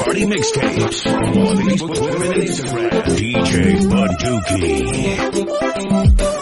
party mixtapes on Facebook, Twitter, and Instagram. DJ Bunduki.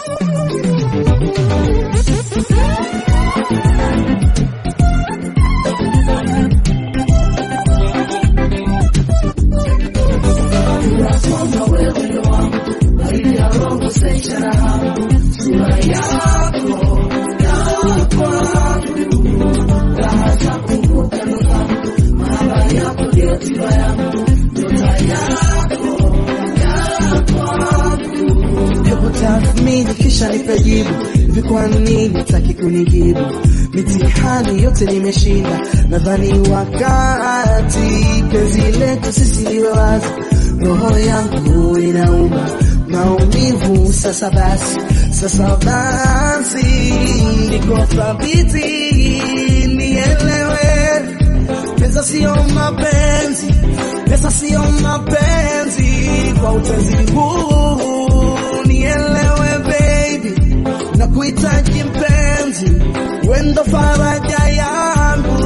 Hebu tathmini kisha nipe jibu, hivi kwa nini taki kunijibu? Mitihani yote nimeshinda, nadhani wakati penzi letu sisi liwe wazi. Roho yangu inauma maumivu, sasa basi, sasa basi, niko thabiti, nielewe Pesa sio mapenzi, pesa sio mapenzi. Kwa utenzi huu nielewe baby, na kuhitaji mpenzi, wendo faraja yangu,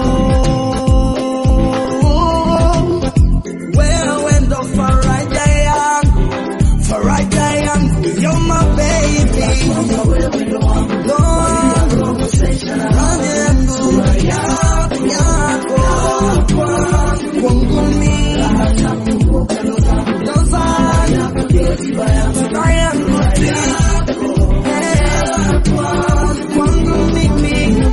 wewe ndo faraja yangu, faraja yangu, you're my baby, no, faraja yangu, yako, yako, kwangu mimi, ndo faraja yangu, yeah, kwangu mimi.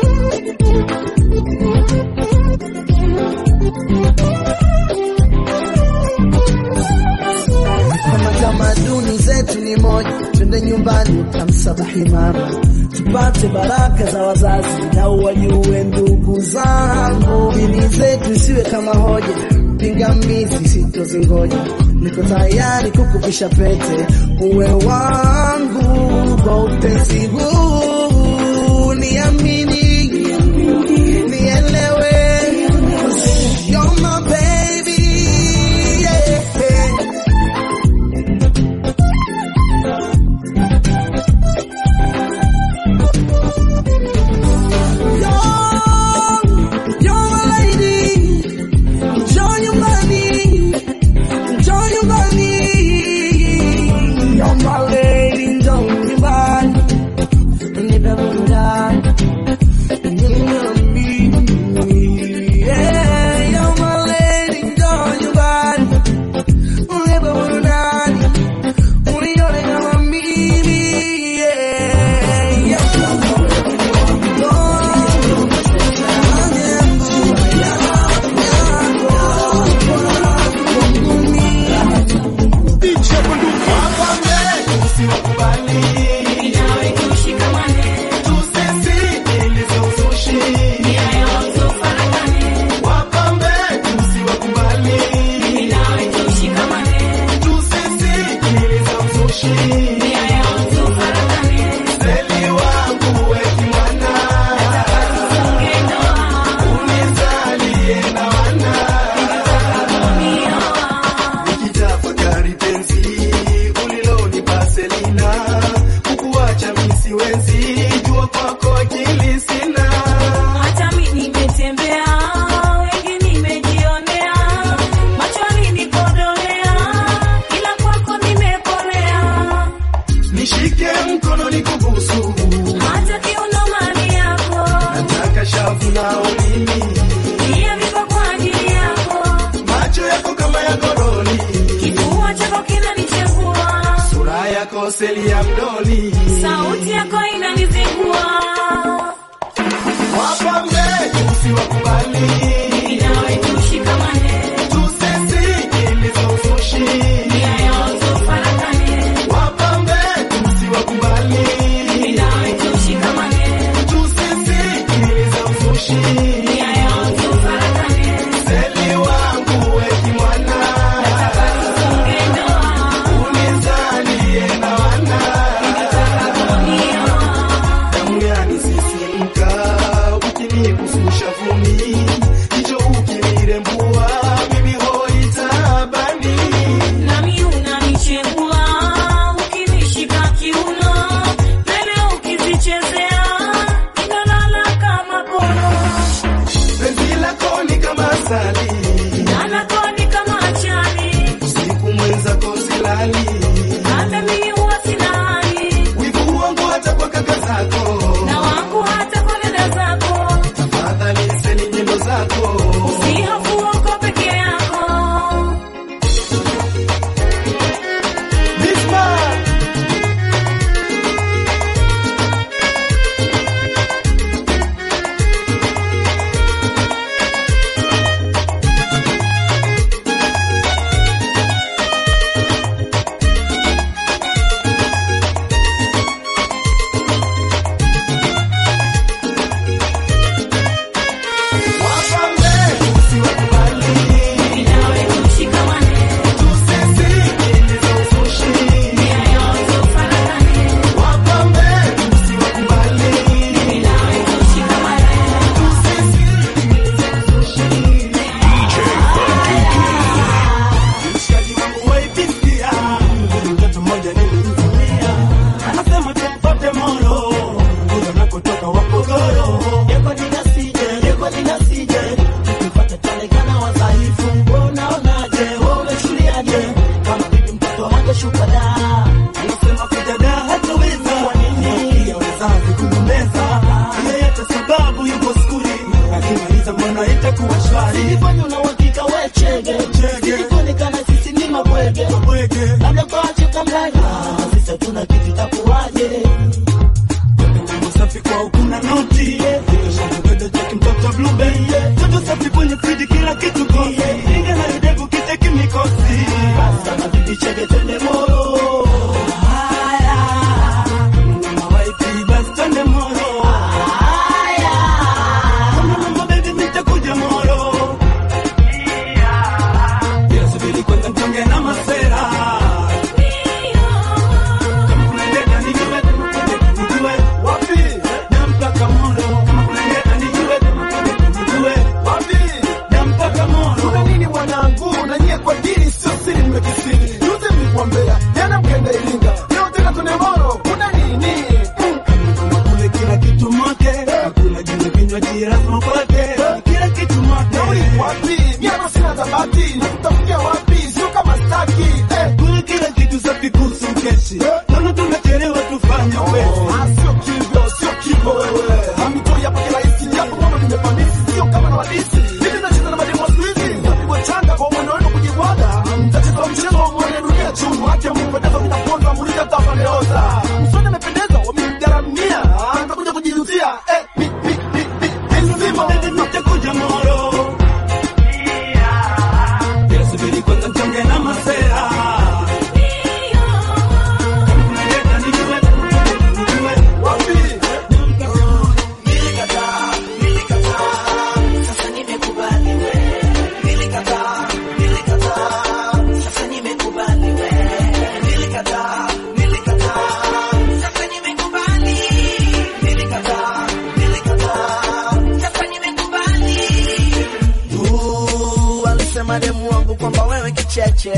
kama tamaduni zetu ni moja, twende nyumbani utamsabahi mama, tupate baraka za wazazi na wajue ndugu zangu. Dini zetu isiwe kama hoja, pingamizi sitozingoja. Niko tayari kukuvisha pete, uwe wangu kwa utenzi huu, niamini, nielewe, you're my baby, yeah. Nikitafakari penzi ulilonipa Selina, kukuacha mimi siwezi, jua kwako akili sina. Hata mimi nimetembea, wengi nimejionea, machoni nikodolea, ila kwako nimepolea. Nishike mkono nikubusu, Hata kiuno mali yako, nataka shavu na ulimi, pia viko kwa ajili yako. macho yako kama ya goroli, Kifua chako kinanichengua, sura yako seli ya mdoli. sauti yako inanizingua. Wapambe usiwakubali, Nawe tushikamane, tusisikilize uzushi. nia yao tufarakane. Wapambe usiwakubali, Nawe tushikamane, tusisikilize uzushi. nia yao tufarakane. Seli wangu weki mwana, Tufunge ndoa, unizalie na wana. nioa. Damu yanisisimka, ukinigusisha vumi, jicho ukinirembua, mimi hoi taabani. Nami unanichengua, ukinishika kiuno, mbele ukizichezea, inalala kama kono. Penzi lako ni kama asali, Na itakuwa shwari. Silifanya una uhakika we chege Silikuonekana sisi ni mabwege Mabwege. Labda kwache kamlaya Sisi hatuna kitu itakuwaje Mambo safi kwao kuna noti Shakupenda cheki mtoto blueberry Toto safi kwenye friji kila kitu kosi Inga na yudevu kiteki mikosi Basta mabibi chege twende moro Haya Mama waipi basi twende moro Haya Kama mama baby nitakuja moro Bila subiri kwanza mtonge na masera Kama kuna ndeta nijue nijue Wapi na mpaka moro Kama kuna ndeta nijue nijue Wapi na mpaka moro Kuna nini mwanangu na nyie kwa dini sio siri mmekisiri Yuze mlikuambea jana mkenda Iringa Leo tena tune moro Kuna nini kule kila kitu mote hakuna jina vinywaji lazima upate kila kitu mote Nauli wapi Miano sina zabati Na tutafikia wapi Sio kama staki eh. kule kila kitu safi kuhusu keshi naona tumechelewa tufanye upesi Ah, sio kivyo, sio kivo wewe. Hamtoi hapa kirahisi, japo mama nimepandisi, sio kama na wadisi. Hivi nacheza na mademu wa siku hizi, napigwa changa kwa mwendo wenu kujibwaga. Mtacheza mchezo wa mwene dunia chumu, haki ya Mungu pendeza vinaponza, muulize hata wameoza. Msoni amependeza, wamemgaramia. Ah, nitakuja kujijutia. Eh, mi, mi, mi, mi, mi, nzima. nitakuja moro bila subiri kwanza mchonge na masera kama kuna leta nijue nijue Wapi? Uh, alisema demu wangu kwamba wewe kicheche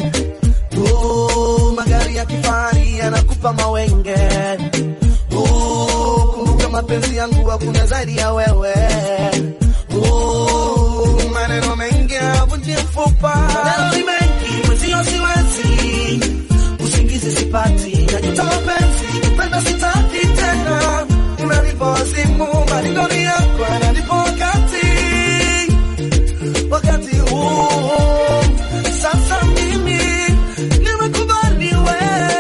uh, magari ya kifahari yanakupa mawenge uh, kumbuka mapenzi yangu hakuna zaidi ya wewe uh, maneno mengi avunjie mfupa maneno ni mengi mwenzio siwezi usingizi sipati najuta mapenzi kupenda sitaki tena unanipa wazimu maringoni yako yananipa wakati wakati huu sasa mimi nimekubali we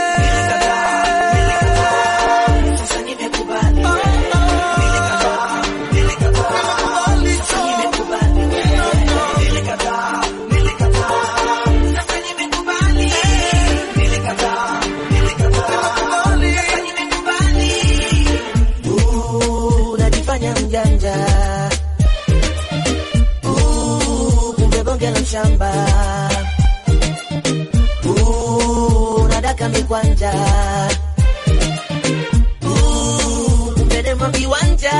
Nimekubali tu. Uh, unajifanya mjanja Uh, kumbe bonge la shamba Uh, unadaka mikwanja Uh, kumbe dema viwanja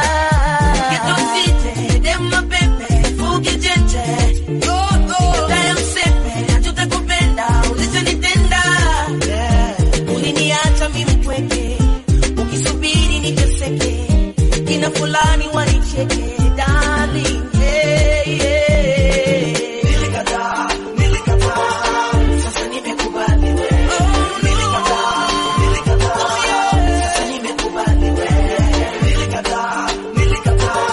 Yeah. Uliniacha mimi mpweke, ukisubiri niteseke, kina fulani wanicheke, darling, yeah, yeah. Nilikataa, nilikataa, sasa nimekubali wewe. Nilikataa, nilikataa, sasa nimekubali wewe. Nilikataa, nilikataa,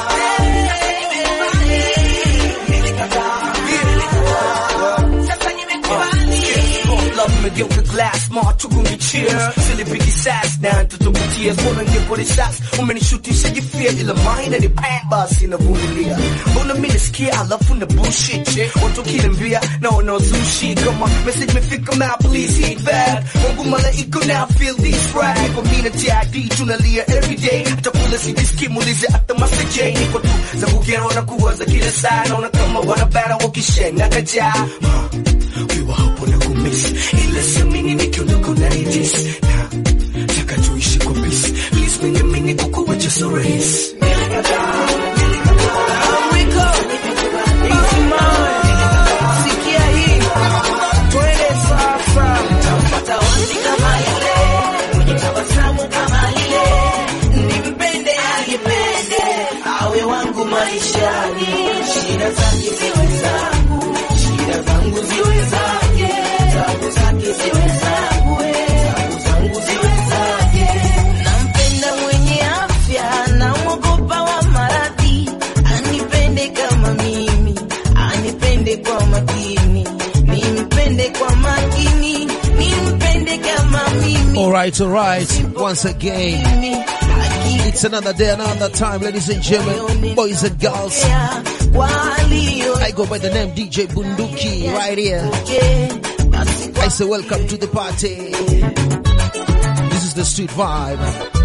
nilikataa, nilikataa, sasa nimekubali. Love umegeuka glass machugungi cheers silipigi sas na tutumbukia mbona ngepole sas umenishutisha jifia ila maina ni pan basi navumilia mbona mi nasikia alafu na bullshit che watu kiniambia naona uzushi kama message mefika ma please hit back mungu malaika now feel this right niko mina TID tunalia everyday hata kula sidiski muulize hata Master J niko tu za kugero na kuwaza kila saa naona kama wanabara wakishenga kajaa Ukiwa hapo na kumiss ila siamini nikiondoka unanidis na taka tuishi kwa peace please mengemini kukuwacha so rahisi Sikia hii, twende sasa. Tampata wapi kama yule mwenye tabasamu kama lile, nimpende anipende, awe wangu maishani, shida zake ziwe zangu, shida zangu ziwe zake, tabu zake ziwe zangu, tabu zangu ziwe zake. Nampenda mwenye afya, namwogopa wa maradhi, anipende kama Alright, alright. Once again, it's another day, another time, ladies and gentlemen, boys and girls. I go by the name DJ Bunduki right here. I say welcome to the party. This is the street vibe.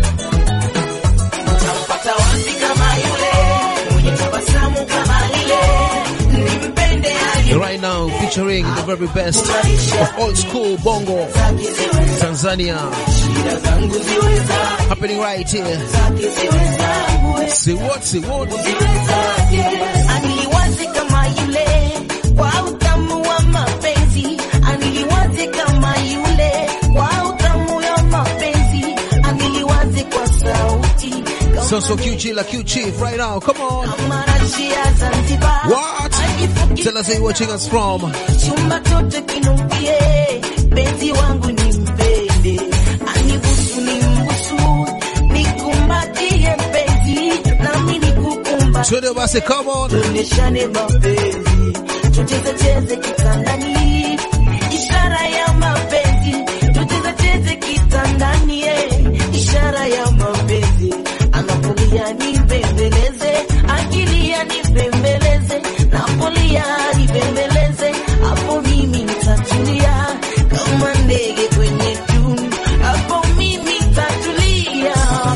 Pata wapi kama yule mwenye tabasamu kama lile nimpende aje Right now, featuring the very best of old school bongo Tanzania. Happening right here. Say what, say what? Aniliwaze kama yule kwa utamu wa mapenzi, aniliwaze kama yule kwa utamu wa mapenzi, aniliwaze kwa sauti So, so QG la Q Chief right now. Come on. kama rashi ya Zanzibar. What? Anifuki Tell us where you're watching us from. chumba chote kinukie, penzi wangu nimpende, anibusu nimbusu, nikumbatie mpenzi, nami nikukumbatie. Twende basi, come on. tuonyeshane mapenzi, tucheze cheze kitandani, ishara ya mapenzi, tucheze cheze kitandani, eh, ishara ya mapenzi. Anapolia nipembeleze, akilia nipembeleze, napolia nipembeleze, hapo mimi nitatulia kama ndege kwenye tunu, hapo mimi nitatulia.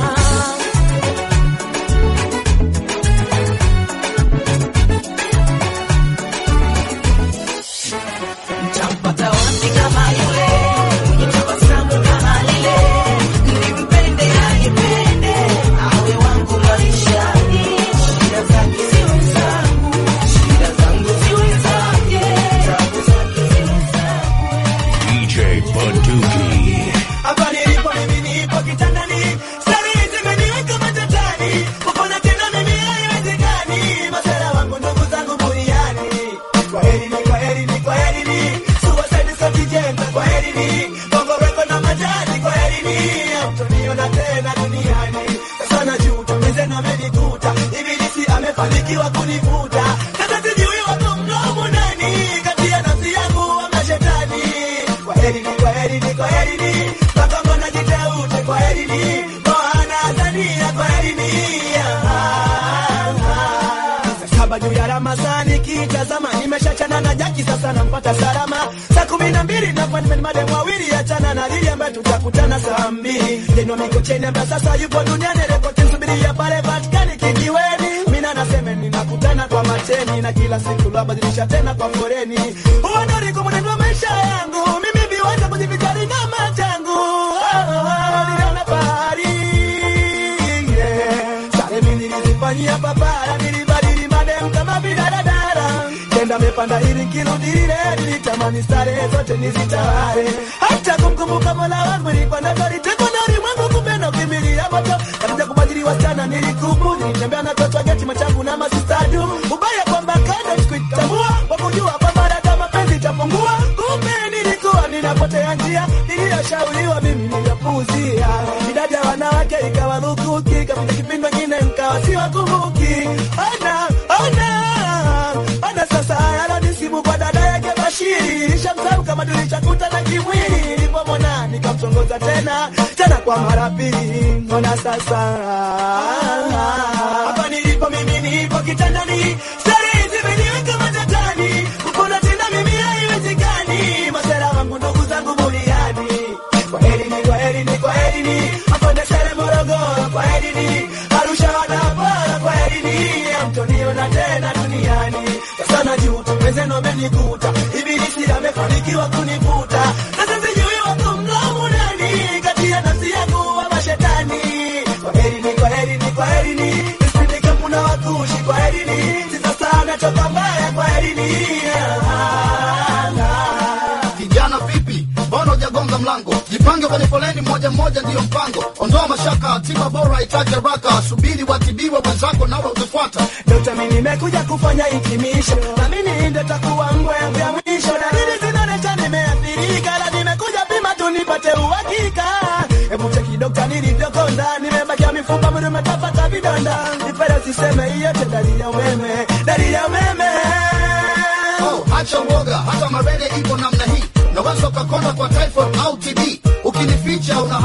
Nitampata wapi kama yule mwenye tabasamu kama lile, nimpende anipende, awe wangu maishani, shida zake ziwe zangu, shida zangu ziwe zake, tabu zake ziwe zangu. DJ Bunduki. Hapa nilipo mimi nipo kitandani, starehe zimeniweka matatani, kupona tena mimi haiwezekani, masera wangu ndugu zangu buriani. Kwaherini, kwaherini, kwaherini, suicide satijenga, kwaherini, bongo reko na majani, kwaherini, hamtoniona tena duniani. Sasa najuta, mwenzenu amenikuta, ibilisi amefanikiwa kunivuta, sasa sijui wako mdomo nani, kati ya nafsi yangu ama shetani. Kwaherini, kwaherini, kwaherini, mpaka mbona jiteute, kwaherini, Moana Tanzania, kwaherini. Ah, ah. Saba juu ya Ramadhani kitazama, nimeshachana na Jaki sasa nampata salama. Saa kumi na mbili na appointment madem wawili, achana na Lili ambaye tutakutana saa mbili. Jeno Mikocheni ambaye sasa yupo duniani, rekodi nsubiria pale Vatikani kijiweni. Mina naseme ninakutana kwa mateni na kila siku lwabadilisha tena kwa foreni. Uondoliko mwenendo wa maisha yangu, mimi viwanja kujivijali na machangu. Oh, oh, oh, niliona bahari yeah. Sare mimi nilizifanyia papara, nilibadili madem kama vidaradara. Tenda mepanda ili kirudi lile, nilitamani starehe zote nizitawale. Hata kumkumbuka Mola wangu nilipanda gari teko na ulimwengu kupenda ukimbilia moto. Katika kubadili wasichana nilikubu, nilitembea na toto geti machangu na masistadu. Ubaya kwamba kando sikuitambua, kwa kujua kwamba dada mapenzi itapungua. Kumbe nilikuwa ninapotea njia, niliyoshauriwa mimi niliyapuuzia. Idadi ya wanawake ikawa lukuki, kapita kipindi wengine nikawa siwakumbuki. Ona, ona, ona sasa yalonisibu kwa dada yake Bashiri, nishamsahau kama tulichakutana kimwili. Nilipomwona nikamtongoza tena tena kwa mara pili, ona sasa hapa nilipo mimi nipo kitandani, starehe zimeniweka matatani, kupona tena mimi haiwezekani, masera wangu ndugu zangu buriani. Kwaherini, kwaherini, kwaherini, Makonde Sere Morogoro, kwaherini, Arusha Wanapara, kwaherini, hamtoniona tena duniani. Sasa najuta, mwenzenu amenikuta, ibilisi amefanikiwa kunivuta, sasa sijui wako mdomo nani, kati ya nafsi yangu ama shetani. Kwaherini, kwaherini, kwaherini, nisipite kampu na wakushi, kwaherini, sisa sana toka mbaya, kwaherini. Ah, ah. Kijana vipi, mbona hujagonga mlango? Jipange kwenye foleni moja moja, ndiyo mpango. Ondoa mashaka, tiba bora itaje haraka. Subiri watibiwe wenzako, nawe utafuata. Dokta, mimi nimekuja kufanya hitimisho, na mimi ndio takuwa ngwe ya mwisho. Dalili zinaonyesha nimeathirika, na nimekuja pima tu nipate uhakika. Hebu cheki dokta, nilivyokonda, nimebakia mifupa, mwili umetapata vidonda. Nipende usiseme hiyo yote dalili ya umeme, dalili ya umeme. Oh, acha uoga, hata marele ipo namna hii. Naweza ukakonda kwa typhoid au TB. Ukinificha una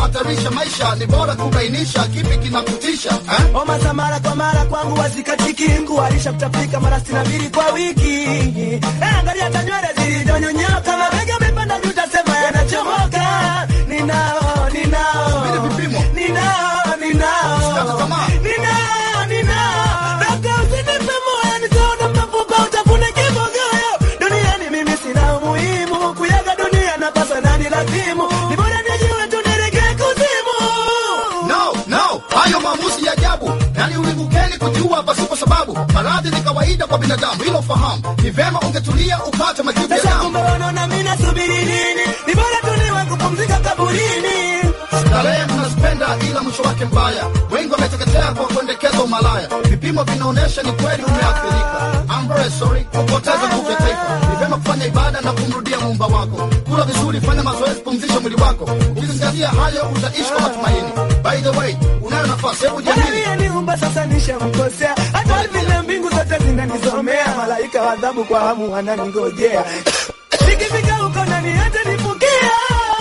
kuhatarisha maisha ni bora kubainisha kipi kinakutisha eh? Homa za mara kwa mara kwangu wazikatiki, nguarisha kutapika mara sitini na mbili kwa wiki. Eh, Angalia hata nywele zilizonyonyoka, mabega yamepanda juu, utasema yanachomoka. Ninao, ninao, Vile vipimo. ninao, ninao, Usikate tamaa. ninao, ninao. Daka usinipe moyo, nitaona mafupa, utafune kibogoyo. Duniani mimi sina umuhimu, kuyaga dunia napasa nani lazimu. Ni bora nijue tu niregee kuzimu. No, no, hayo maamuzi ya ajabu nani ulimbukeni kujiua pasipo sababu. Maradhi ni kawaida kwa binadamu, hilo fahamu. Ni vema ungetulia upate majibu ya Sasa damu. kumbe wanaona mimi nasubiri nini? Ni bora tu niwe kupumzika kaburini. Starehe mnazipenda ila mwisho wake mbaya. Wengi wameteketea kwa kuendekeza umalaya. Vipimo vinaonyesha ni kweli umeathirika. I'm very sorry kupoteza nguvu ya taifa. Ni vyema kufanya ibada na kumrudia muumba wako. Kula vizuri, fanya mazoezi, pumzisha mwili wako. Ukizingatia hayo utaishi kwa matumaini. By the way, unayo nafasi, hebu Bwana jiamini. aliyeniumba sasa nishamkosea. Hata vile mbingu zote zinanizomea. Malaika wa adhabu kwa hamu wananingojea. Nikifika huko nani hata nifukia.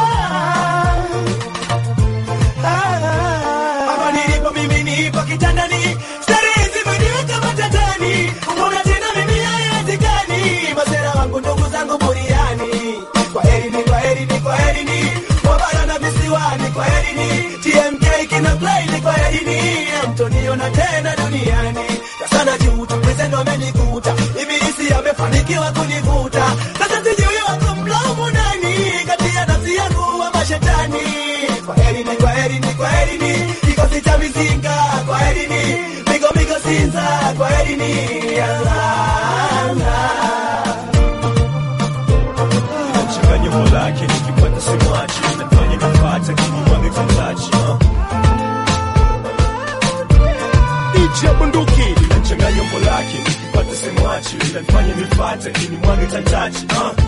Hapa nilipo mimi nipo kitandani. Starehe zimeniweka matatani. Mbona tena mimi haiwezekani? Masera wangu ndugu zangu buriani. Kwa heri ni kwa heri ni kwa heri ni. Wabara na visiwani kwa heri ni. TMK kina play ni kwa heri ni. Mtoniona tena duniani. Kasana juu tukweze ndo amenikuta. Ibilisi amefanikiwa kunivuta. Sasa sijui wako mlaumu nani. Kati ya nafsi yangu wa mashetani. Kwa heri ni kwa heri ni kwa heri ni. Kikosi cha mizinga kwa heri ni. Migo migo sinza kwa heri ni. Allah, Allah. Changanya molake nikipata simwachi nafanya nipate kinimwage kantachi DJ bunduki Changanya molake nikipata simwachi nafanya nipate kinimwage kantachi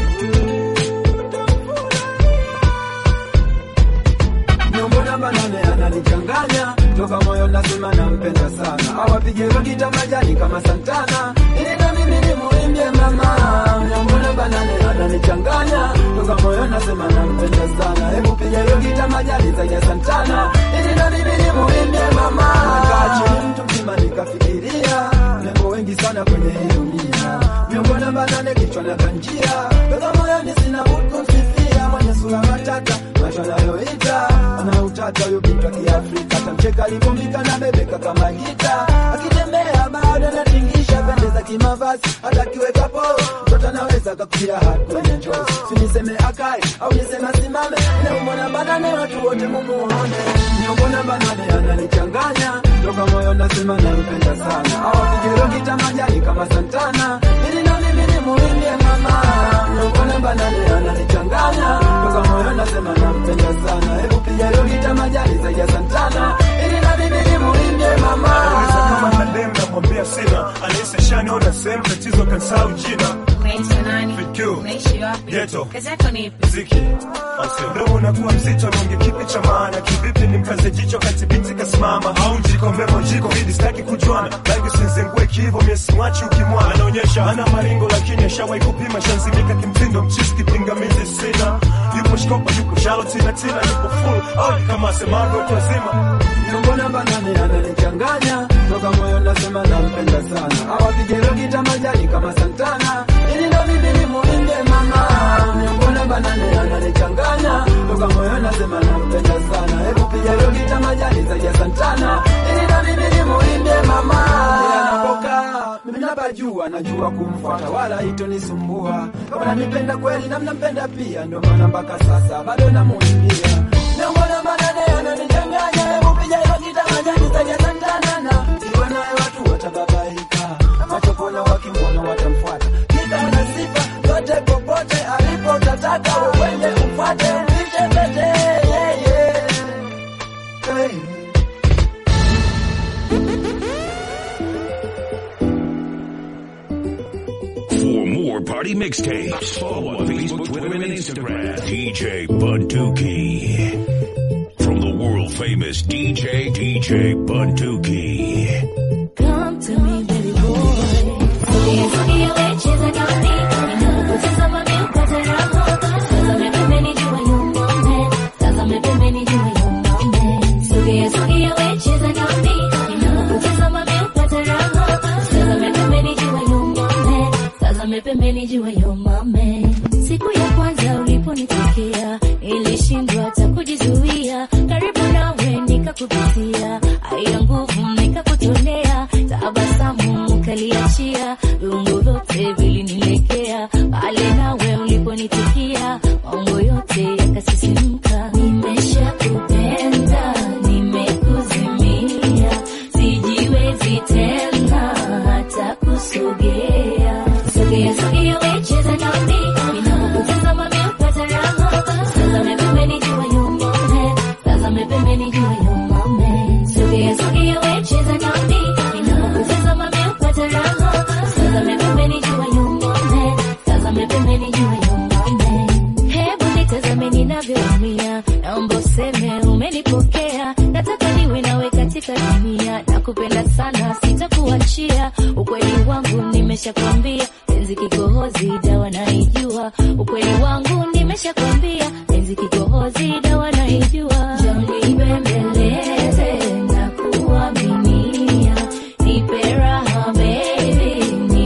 Nyombo namba nane ananichanganya toka moyo nasema nampenda sana, awapige rokita majani kama Santana ili na mimi nimuimbie mama. Nyombo namba nane ananichanganya toka moyo nasema nampenda sana, hebu piga rokita majani zaidi ya Santana ili na mimi nimuimbie mama. Nakaa chini mtu mzima nikafikiria nembo wengi sana kwenye hii dunia, nyombo namba nane kichwa na kanjia toka moyoni sina budi kumsifia mwenye sura matata macho anayoita ana utata huyo binti wa Kiafrika tamcheka alipombika na bebeka kama gita akitembea bado anatingisha pendeza kimavazi hata akiweka polo mtoto anaweza kakutia hadi kwenye njozi si niseme akae au niseme asimame naumona banane watu wote mumuone niongona banane ananichanganya toka moyo nasema nampenda sana awapige rokita majani kama Santana ili na mimi nimuimbie mama niongona banane ananichanganya toka moyo nasema nampenda sana hebu piga rokita majani zaidi ya Santana ili na mimi nimuimbie mama kama madem namwambia sina anahisi shaniona sehemu tatizo kansau jina Unaitwa nani? Fikyu. Unaishi wapi? Ghetto. Kazi yako ni ipi? mziki mdomo unakuwa mzito nonge kipi cha maana kivipi ni mkaze jicho kati binti kasimama au njiko mbemo jiko hidi sitaki kujuana rangi sinzengue kivo miesiwachi ukimwana anaonyesha ana maringo lakini ashawahi kupima shanzimika kimtindo mchisi kipingamizi sina yupo shkopa yupo shalo tina tina yupo full au kama semavyo watu wazima Nyombo namba nane ananichanganya toka moyo nasema nampenda sana awapige rokita majani kama Santana ili ndo mimi nimuimbie mama Nyombo namba nane ananichanganya toka moyo nasema nampenda sana hebu piga rokita majani zaidi ya Santana ili ndo mimi nimuimbie mama Yeye anapokaa mimi napajua najua kumfuata wala itonisumbua kama nanipenda kweli na mnampenda pia ndio maana mpaka sasa bado namuimbia Nyombo namba nane ananichanganya hebu piga rokita majani zaidi ya Santana na iwe naye watu watababaika macho kona wakimwona watamfuata kika na sifa yote popote alipo utataka uwende umfuate mpishe pete yeah, yeah. Hey. For more party mixtapes, follow on Facebook, Twitter, and Instagram. DJ Bunduki. From the world famous DJ, DJ Bunduki. Come to me, baby boy. Sogea, sogea, we cheza kama Ninapokucheza mami upate raha. Tazame pembeni jua yuma man. Tazame pembeni jua yuma tazame pembeni jua yo mame. Siku ya kwanza uliponitokea ilishindwa hata kujizuia, karibu nawe nikakupitia, aya nguvu nikakutolea, tabasamu ukaliachia, viungo vyote vilinilekea, pale nawe uliponitikia, maungo yote yakasisimka. Nimeshakupenda, nimekuzimia, sijiwezi tena hata kusogea. Sogea, sogea, we cheza nami, ninapokutazama mimi hupata raha. Tazame pembeni jua yo mame, tazame pembeni jua yo mame. Sogea, sogea, we cheza nami, ninapokutazama mimi hupata raha. Tazame pembeni jua yo mame, tazame pembeni jua yo mame. Hebu nitazame ninavyoumia, naomba useme umenipokea. Nataka niwe nawe katika dunia, nakupenda sana, sitakuachia. Ukweli wangu nimeshakwambia, penzi kikohozi, dawa naijua. Ukweli wangu nimeshakwambia, penzi kikohozi, dawa naijua. Njoo nibembeleze na kuaminia, nipe raha baby,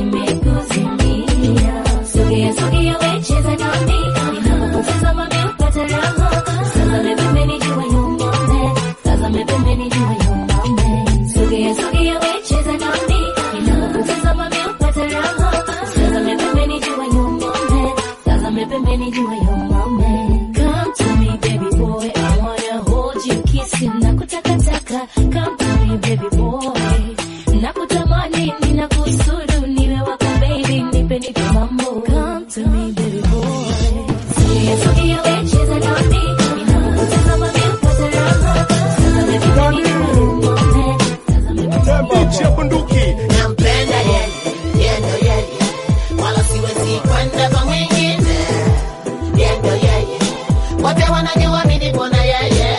nimekuzimia. Sogea, sogea, we cheza nami, ninapokutazama mimi hupata raha. Tazame pembeni jua yo mame, tazame pembeni jua yo mame. Sogea, sogea, we cheza nami, ninapokutazama mimi hupata raha. Tazame pembeni jua yo mame, tazame pembeni jua yo mame. Come to me baby boy, I wanna hold you, kiss you, nakutakataka. Come to me baby boy, nakutamani, ninakusudu, niwe wako baby, nipe nipe mambo. Come to me baby boy, sogea sogea, we cheza nami, ninapokutazama mimi hupata raha. Tazame pembeni jua yo mame, tazame pembeni Bichi ya bunduki nampenda yeye, yeye ndo yeye, wala siwezi kwenda kwa mwingine. Yeye ndo yeye, wote wanajua mimi nipo na yeye.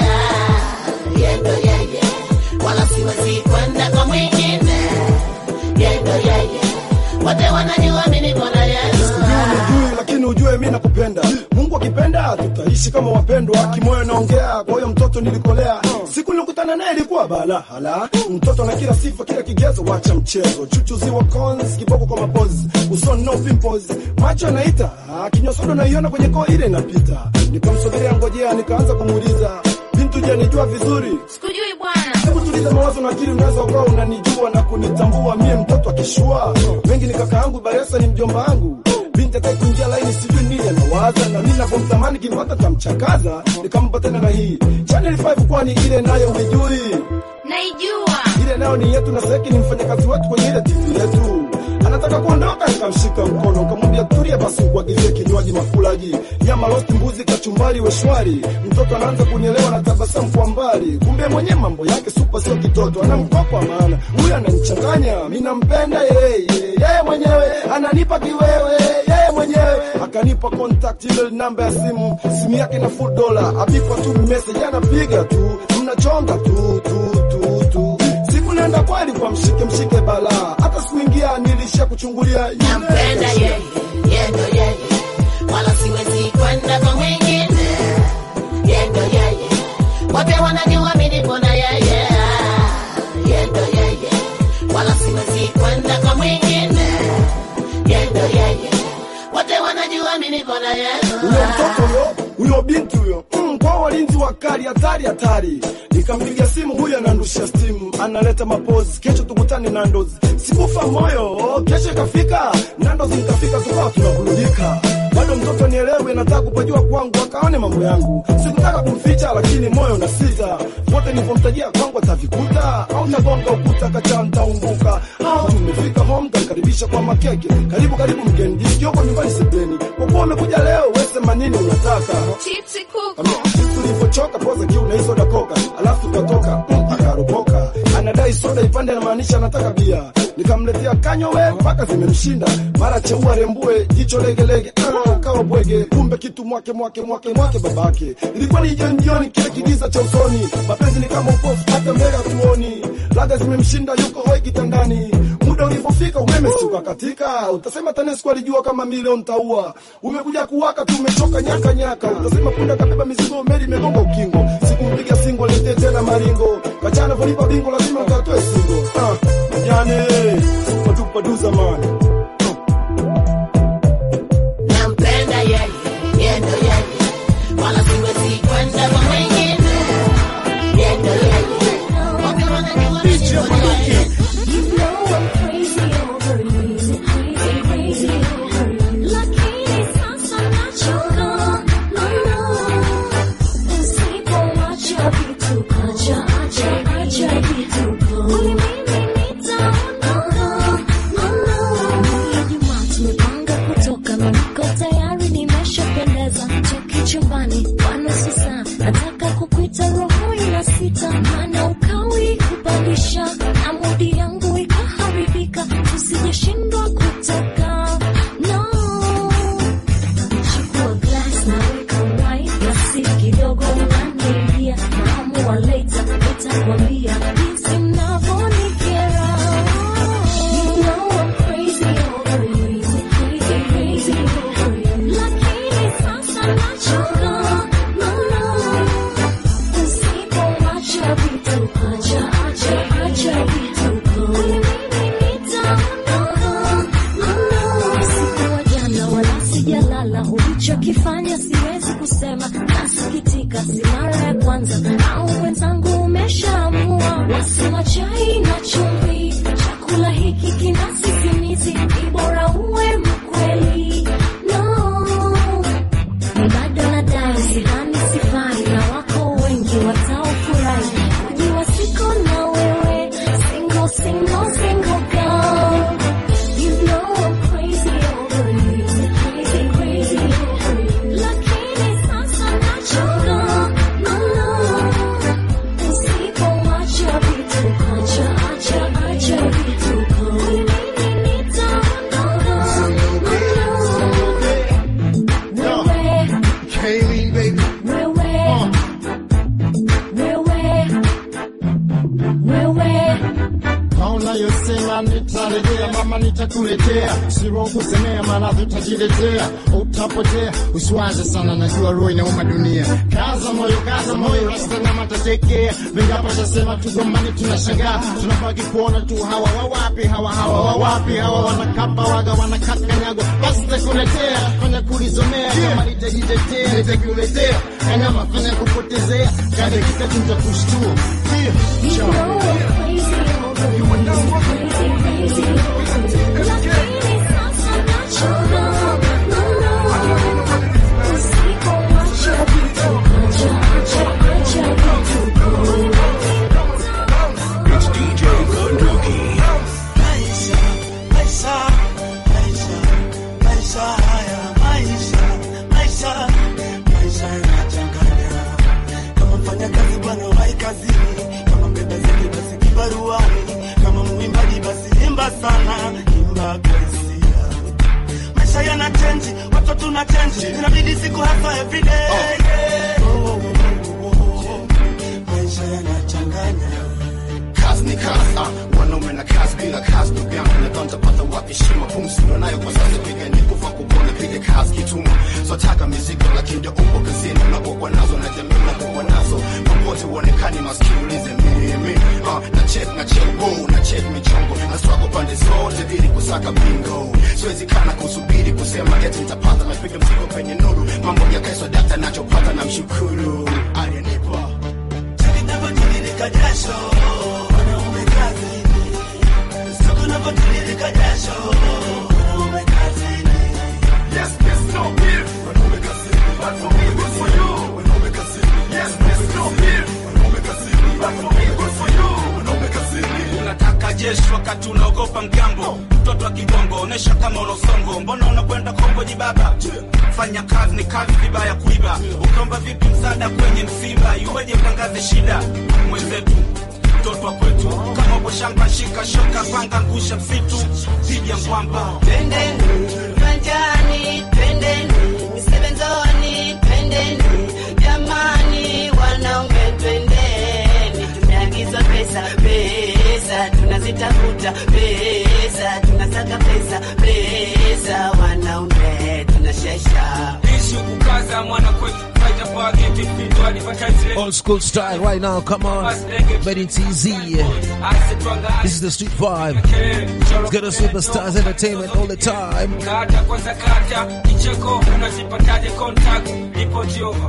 Yeye ndo yeye, wala siwezi kwenda kwa mwingine. Yeye ndo yeye, wote wanajua mimi nipo na yeye. Ujui lakini ujue mi nakupenda. Mungu akipenda tutaishi kama wapendwa. Kimoyo naongea kwa huyo mtoto nilikolea. Siku nilikutana naye ilikuwa bala hala. Mtoto na kila sifa kila kigezo, wacha mchezo. Chuchuzi wa cons, kiboko kwa mapozi. Usoni no pimples, macho yanaita. Ah, Kinywa sodo naiona kwenye koo ile inapita. Nikamsogelea ngojea, nikaanza kumuuliza bintu, je, nijua vizuri Sikujui bwana. Hebu tuliza mawazo na akili, unaweza ukawa unanijua na kunitambua mie mtoto akishua wengi ni kaka yangu, Baresa ni mjomba wangu. Binti ataki kuingia laini, sijui nini anawaza, na mimi navyomtamani kimpata tamchakaza. Nikampa tena na hii Channel 5 kwani ile nayo huijui? Naijua. ile nayo ni yetu na Seki ni mfanyakazi wetu kwenye ile TV yetu. Anataka kuondoka, nikamshika mkono nikamwambia tulia basi, kuagizie kinywaji makulaji, nyama roast, mbuzi, kachumbari, weshwari. Mtoto anaanza kunielewa na tabasamu kwa mbali, kumbe mwenye mambo yake supa, sio kitoto, ana mkopo wa maana. Huyu ananichanganya, mimi nampenda yeye, yeye mwenyewe ananipa kiwewe, yeye mwenyewe akanipa contact ile namba ya simu, simu yake na full dollar, apikwa tu message, anapiga tu, mnachonga tu tu tu tu siku nenda kweli kwa mshike mshike bala hata sikuingia nilisha kuchungulia yule nampenda yeye, yeye ndo yeye, wala siwezi kwenda kwa mwingine. Yeye ndo yeye, wote wanajua mimi nipo na yeye. Yeye ndo yeye, wala siwezi kwenda kwa mwingine. Yeye ndo yeye, wote wanajua mimi nipo na yeye. huyo mtoto huyo huyo binti huyo mm, kwa walinzi wakali hatari hatari nikampiga simu huyo anandusha stimu analeta mapozi kesho tukutane nandos sikufa moyo kesho ikafika nandos nikafika tukawa tunaburudika bado mtoto nielewe nataka kupajua kwangu akaone mambo yangu sikutaka kumficha lakini moyo na sita wote nilipomtajia kwangu atavikuta au nagonga ukuta kacha ntaumbuka au tumefika home kamkaribisha kwa makeke karibu karibu mgeni jisikioko nyumbani sebeni kwa kuwa umekuja leo wesema nini unataka Chipsi kuku. tulipochoka poza kiu na hii soda koka alafu tukatoka mm, akaropoka anadai soda ipande anamaanisha anataka bia nikamletea kanyowe mpaka zimemshinda mara cheua rembue jicho legelege ah, kawa bwege kumbe kitu mwake mwake mwake mwake babake ilikuwa ni jioni jioni kile kigiza cha usoni mapenzi ni kama upofu hata mbele hatuoni laga zimemshinda yuko hoi kitandani muda ulipofika umeme suka katika utasema TANESCO alijua kama milioni taua umekuja kuwaka tu umechoka nyaka nyaka utasema punda kabeba mizigo meli imegonga ukingo sikumpiga singo lete tena maringo kachana volipa bingo lazima katoe singo ah, majane super duper du zamani sijalala, ulichokifanya siwezi kusema, nasikitika, si mara ya kwanza, au wenzangu umeshaamua, wasema chai na chumvi, chakula hiki kina sisimizi, ni bora uwe mkweli. No, ni bado nadai, sidhani sifai, na wako wengi wataofurahi kujua siko na wewe, single, single, single girl. You know I'm crazy over you, crazy, crazy over you. Lakini sasa nachoka, no, no. Usipoacha vituko, acha, acha, acha vituko. Mimi nitaondoka, no, no. Wewe, Kayleen, baby. wewe, wewe. Kaona yosema nitarejea, mama nitakuletea, siro kusemea, maradhi utajiletea, utapotea. Usiwaze sana, najua roho inauma dunia. Kaza moyo, kaza moyo, rasta na matatekea. Vingapo tasema tugombani, tunashangaa, tunabaki kuona tu hawa wawapi, hawa hawa wawapi, hawa wanakapa waga, wanakakanyago. Basi takuletea, fanya kulizomea, kama nitajitetea, nitakuletea, kanyama fanya kupotezea, kadakika tutakushtua. You Yeah, know I'm crazy over you, crazy, crazy over you. Lakini sasa nachoka, no, no. Usipoacha vituko, acha, acha, acha vituko. It's DJ Bunduki. Maisha, maisha, maisha, maisha haya, maisha, maisha, maisha yanachanganya. Kama mfanya kazi bwana wahi kazini, kama mbeba zege basi kibaruani, kama mwimbaji basi imba sana, imba kwa hisia. Maisha yana change, watu tuna change, inabidi siku hasa everyday. Oh, oh, oh, oh, oh. Maisha yanachanganya. kazi ni kazi ah, wanaume na kazi bila kazi ndugu yangu nadhani tapata wapi heshima pumzi ndo nayo kwa sasa piga ni kufa kupona piga kazi kituma so taka mizigo lakini ndio upo kazini unapokuwa nazo na jamii unapokuwa nazo popote uonekani maskini ulize mimi ah, na check na check go na check michongo na struggle pande zote ili kusaka bingo siwezi kana kusubiri kusema eti nitapata napiga mzigo penye nuru mambo ya kesho data nachopata na mshukuru aliyenipa Tunavyotiririka jasho, wanaume kazini. Siku tunavyotiririka jasho, wanaume kazini. Yes, yes, no beef. Wanaume kazini, but for me, good for you. Wanaume kazini. Yes, yes, no beef. Wanaume kazini, but for me, good for you. Wanaume kazini. unataka jeshi wakati unaogopa mgambo mtoto wa kibongo onesha kama unosongo mbona unakwenda kongo jibaba fanya kazi ni kazi vibaya kuiba ukaomba vipi msaada kwenye msiba iweje utangaze shida mwenzetu mtoto wa kwetu kama uko shamba shika shoka panga ngusha msitu dhidi ya ngwamba Twendeni viwanjani, twendeni misebenzoni, twendeni jamani, wanaume twendeni, tumeagizwa pesa, pesa tunazitafuta, pesa tunasaka pesa, pesa wanaume tunashesha. ishi kukaza mwana kwetu faita pageti findo advertise Old school style right now, come on. Made in TZ. This is the street vibe. Let's get us superstars entertainment all the time. kata kwanza kata kicheko unazipataje contact ripoti over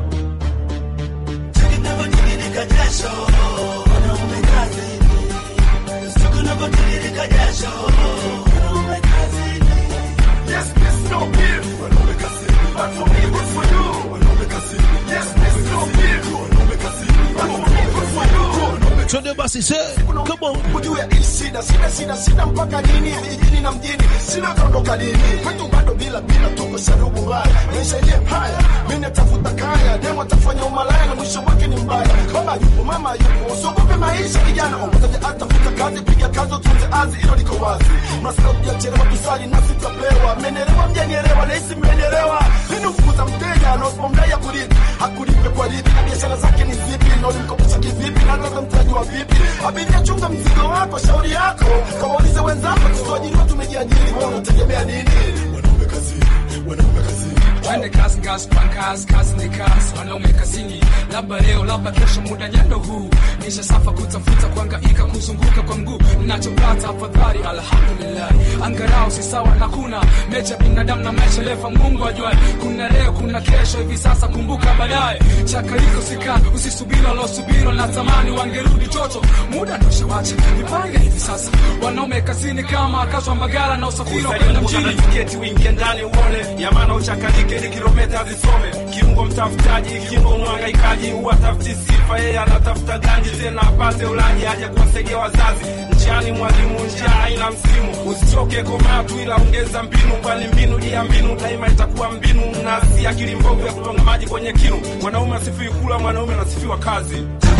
Tunavyotiririka jasho, wanaume kazini. Siku tunavyotiririka jasho, wanaume kazini. Yes, yes, no beef. Wanaume kazini, but for me, good for you. Wanaume kazini. Yes, yes, no beef. Wanaume kazini, but for me, good for you. Wanaume Twende basi say, come on. kujua hii shida shida shida shida mpaka lini vijijini na mjini sina tondoka lini kwetu bado bila bila tuko sharubu mbaya maisha yenyewe haya mimi natafuta kaya demo atafanya umalaya na mwisho wake ni mbaya baba yupo mama yupo usiogope maisha kijana umoja atafuta kazi piga kazi utunze azi hilo liko wazi mnasika kujachelewa tusali na sitapewa mmenielewa mjanielewa nahisi mmenielewa nini ufukuza mteja na usipomdai akulipi akulipe kwa lipi na biashara zake ni zipi na ulimkopesha kivipi na labda mtaji wa vipi abiria chunga mzigo wako shauri yako kawaulize wenzako tusiajiriwa tumejiajiri wewe unategemea nini wanaume kazini wanaume kazini twende kazi gas pangas kazi ni kazi wanaume kazini labda leo labda kesho muda nyendo huu nisha safa kutafuta kuangaika kuzunguka kwa mguu nachopata afadhali alhamdulillah angarau si sawa na kuna mecha binadamu na mechelefa mungu ajua kuna leo kuna kesho hivi sasa kumbuka baadaye chakariko sika usisubiri walosubiri na tamani wangerudi toto muda ndoshawacha nipange hivi sasa wanaume kazini kama akazwa mbagala na usafiri wa kwenda mjini tiketi uingie ndani uone yamana uchakalike ni kilometa zisome kiungo mtafutaji kiungo mwangaikaji huwatafuti sifa yeye anatafuta ganji tena apate ulaji aje kuwasaidia wazazi njiani mwalimu njia haina msimu usichoke komaa tu ila ongeza mbinu kwani mbinu juu ya mbinu daima itakuwa mbinu na si akili mbovu ya kutonga maji kwenye kinu mwanaume asifiwi kula mwanaume anasifiwa kazi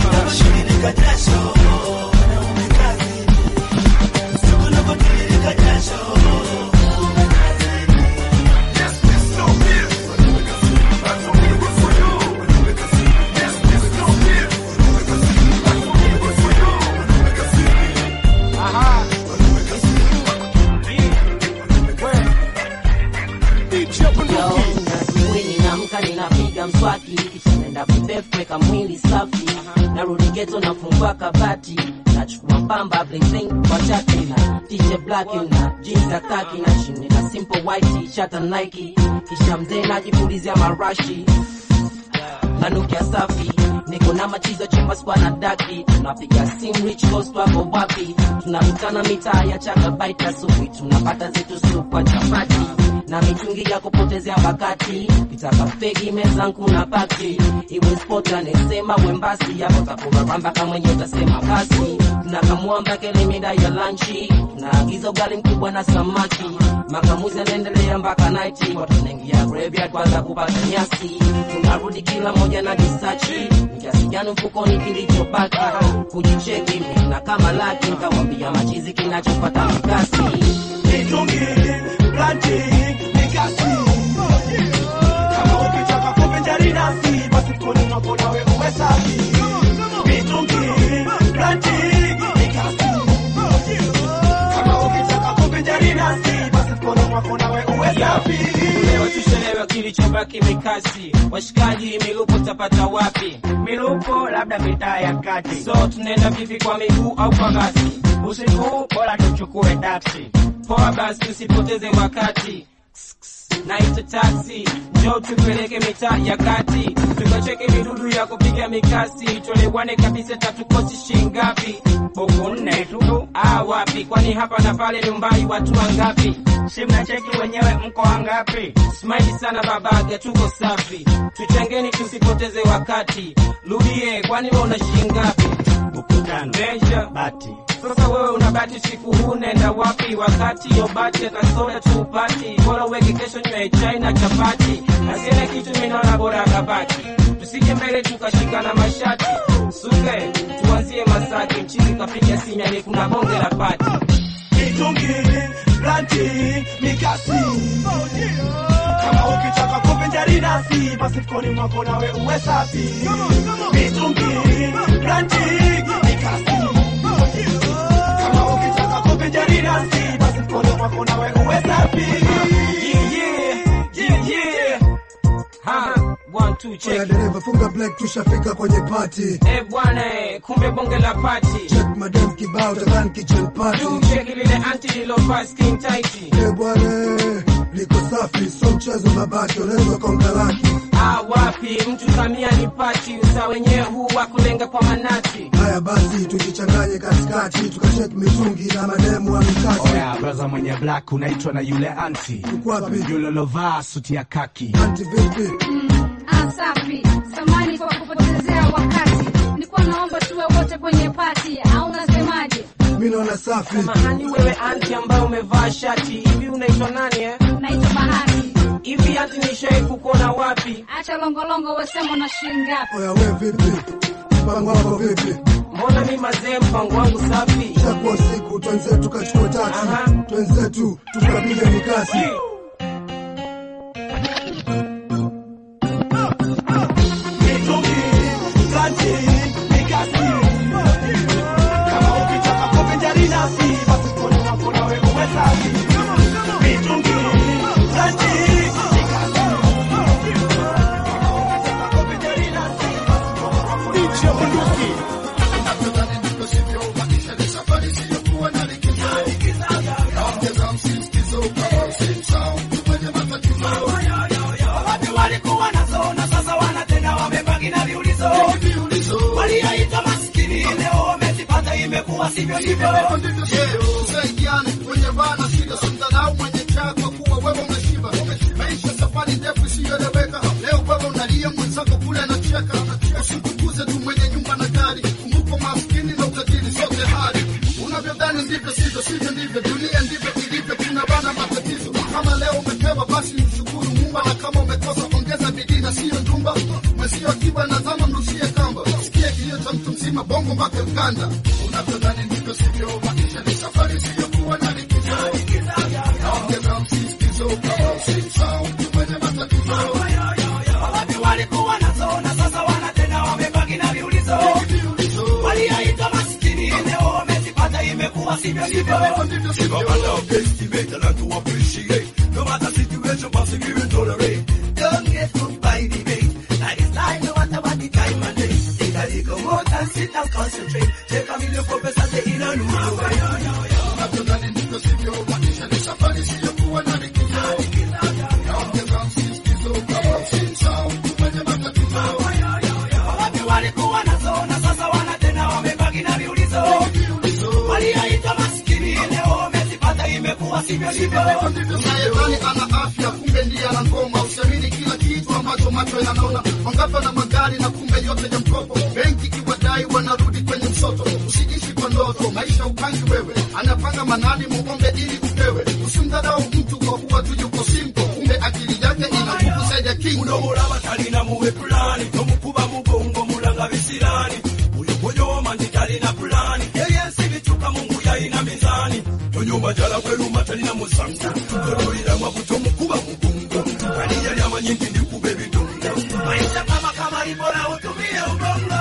Mwili naamka ninapiga mswaki kisha naenda kudefu weka mwili safi narudi geto nafungua kabati nachukua pamba bling bling kwa chati na t-shirt black na jeans ya kaki na chini na simple white t-shirt na Nike kisha mzee najipulizia marashi nanukia safi niko na machizo chumba spa na daki tunapiga sim rich coast wako wapi tunakutana mitaa ya chaka baita sufi tunapata zetu supa chapati na mitungi ya kupotezea wakati kitaka fegi mezangu na pati iwe sport anesema wembasi yapo takuraramba kama yenye utasema basi tunakamua mpaka ile mida ya lanchi tunaagiza ugali mkubwa na samaki makamuzi anaendelea mpaka naiti watu tunaingia graveyard kwanza kupata nyasi tunarudi kila moja na disachi ni kiasi gani mfukoni kilichobaki kujicheki na kama laki nkawambia machizi kinachopata mikasi mitungi planti mikasi kama ukitaka kuvinjari nasi basi kuni mwako nawe uwe safi mitungi planti mikasi kama ukitaka kuvinjari nasi basi kuni mwako nawe uwe safi Leo tushelewe kilichobaki mikasi, washikaji milupo tapata wapi? Milupo labda mitaa ya kati, So tunaenda vipi kwa miguu au kwa basi? usiku bora tuchukue taksi. Poa basi tusipoteze wakati naita taxi njoo tupeleke mitaa ya kati tukacheke midudu ya kupiga mikasi tuelewane kabisa tatukosi shingapi Buku nne tu, ah wapi kwani hapa na pale nyumbani watu wangapi si mnacheki wenyewe mko wangapi? Smile sana babaga, tuko safi, tuchangeni tusipoteze wakati. Rudie, kwani wewe una shilingi ngapi? Buku tano, Measure. bati Sasa wewe una bati siku huu nenda wapi? Wakati yo bati na soda tupati, bora uweke kesho nywe chai na chapati, asiene kitu minaona bora kabaki, tusije mbele tukashikana mashati suke, tuanzie Masaki, mchini kapiga sinyani, kuna bonge la pati mitungi planti mikasi kama ukitaka kuvinjari nasi basi koni mwako nawe uwe safi mitungi planti mikasi kama ukitaka kuvinjari nasi basi koni mwako nawe uwe safi yeah, yeah, yeah, yeah. Ha, one, two, check. Oya dereva funga black tushafika kwenye party Eh bwana, eh, kumbe bonge la pati check madam kibao takan kitchen party cheki lile anti lilovaa skin tight eh bwana liko safi so mchezo mabati unaweza konga laki ah, wapi mtu samia ni pati usa wenyewe huu wa kulenga kwa manati haya basi tujichanganye katikati tukachek mitungi na mademu wa mikati Oya, braza mwenye black unaitwa na yule anti Ukwapi? yule lovaa suti ya kaki anti vipi Ah, safi. Samani kwa kupotezea wakati. Nilikuwa naomba tuwe wote kwenye pati au unasemaje? mi naona safi mahani wewe anti ambaye umevaa shati hivi unaitwa nani eh? Naitwa Bahati. hivi anti nishai kukuona wapi Acha longolongo wesema na shilingi ngapi? oya we vipi mpango wako vipi mbona mi mazee mpango wangu safi chakuwa usiku twenzetu tukachukua taksi twenzetu tukapiga mikasi mitungi planti mikasi kama ukitaka kuvinjari nasi basi koni mwako nawe uwe safi mitungi planti mikasi walikuwa nazo na sasa wana tena wamebaki na viulizo walioitwa maskini leo wamezipata imekuwa sivyo hivyo Tusaidiane kwenye bana shida, simdharau mwenye chako kuwa wewe umeshiba. Maisha safari ndefu isiyoeleweka, leo wewe unalia mwenzako kule anacheka. Usikukuze tu mwenye nyumba na gari, kumbuka maskini na utajiri sote hali. Unavyodhani ndivyo sivyo, sivyo ndivyo, dunia ndivyo ilivyo, kuna bana matatizo. Kama leo umepewa basi mshukuru Mungu, na kama umekosa ongeza bidii na siyo ndumba. Mwenzio akiwa na zama mrushie kamba, sikia kilio cha mtu mzima bongo mpaka Uganda. Unavyodhani ndivyo sivyo, maisha ni safari isiyokuwa na likizo. Naongeza msisitizo kama usisahau mtu mwenye matatizo. Wapi walikuwa nazo na sasa wana tena wamebaki na viulizo walioitwa maskini leo wamezipata imekuwa sivyo hivyo No matter situation, bossy, give it tolerate. Don't get hooked by debate. Life is life, no matter what the time and day. Take a little more time, sit and concentrate. Take a million focus and take in a new way. Unavyodhani ndivyo sivyo, maisha ni safari isiyokuwa na likizo. Naongeza msisitizo kama usisahau mtu mwenye matatizo. wapi walikuwa nazo na sasa wana tena wamebaki na viulizo walioitwa maskini leo wamezipata imekuwa sivyo hivyo Unayedhani ana afya kumbe ndiye ana ngoma. Usiamini kila kitu ambacho macho yanaona. Wangapi wana magari na kumbe yote ya mkopo. Benki kiwadai wanarudi kwenye msoto. Usiishi kwa ndoto, maisha upangi wewe. Anapanga manani muombe ili upewe. Usimdharau mtu kwa kuwa tu yuko simple, kumbe akili yake ina nguvu zaidi ya king. Unomulaba talina muwe pulani tomukuba mugongo mulanga bisirani uyo gwoyoma nti talina pulani ebyensi bicuka mungu yalina mizani tonyumba jala bweruma talina musango tololiramwa butomukuba mugongo ani yali amanyi nti ndikuba ebidongo maisha kama kama ibora utumie ubongo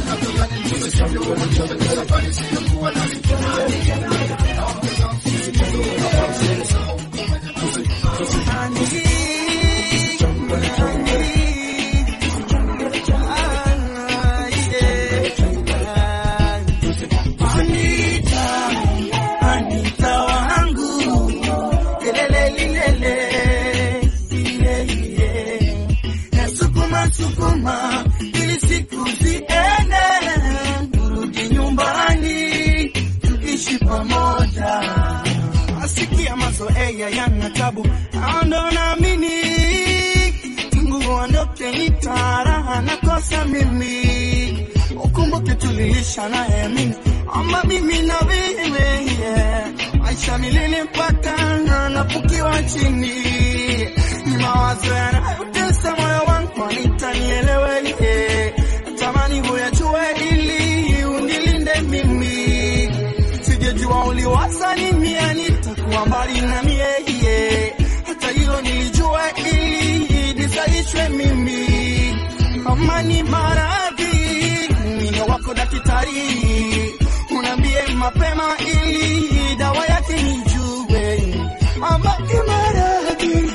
Anita, Anita wangu, kelele lilele, iye iye, nasukuma sukuma ili siku ziende, turudi nyumbani tukishi pamoja. Asikia mazoea yana tabu, ando naamini Mungu ondoke nitaraha nakosa mimi ukumbuke tulilisha naye mimi ama mimi na wewe yeah. maisha milele mpaka napukiwa chini ni mawazo yanayotesa moyo wangu anitanielewe yeah. tamani huyajue ili unilinde mimi sijejua uliwaza nini anitakuwa mbali na mie yeah. hata hilo nilijua ili nisaishwe mimi kama ni maradhi mine wako daktari unambie mapema ili dawa yake nijue ama ni maradhi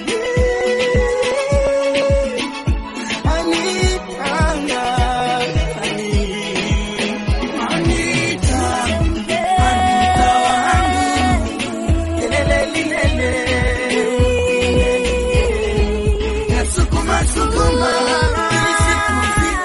Anita, Anita, Anita wangu, kelele lilele, nasukuma sukuma ili siku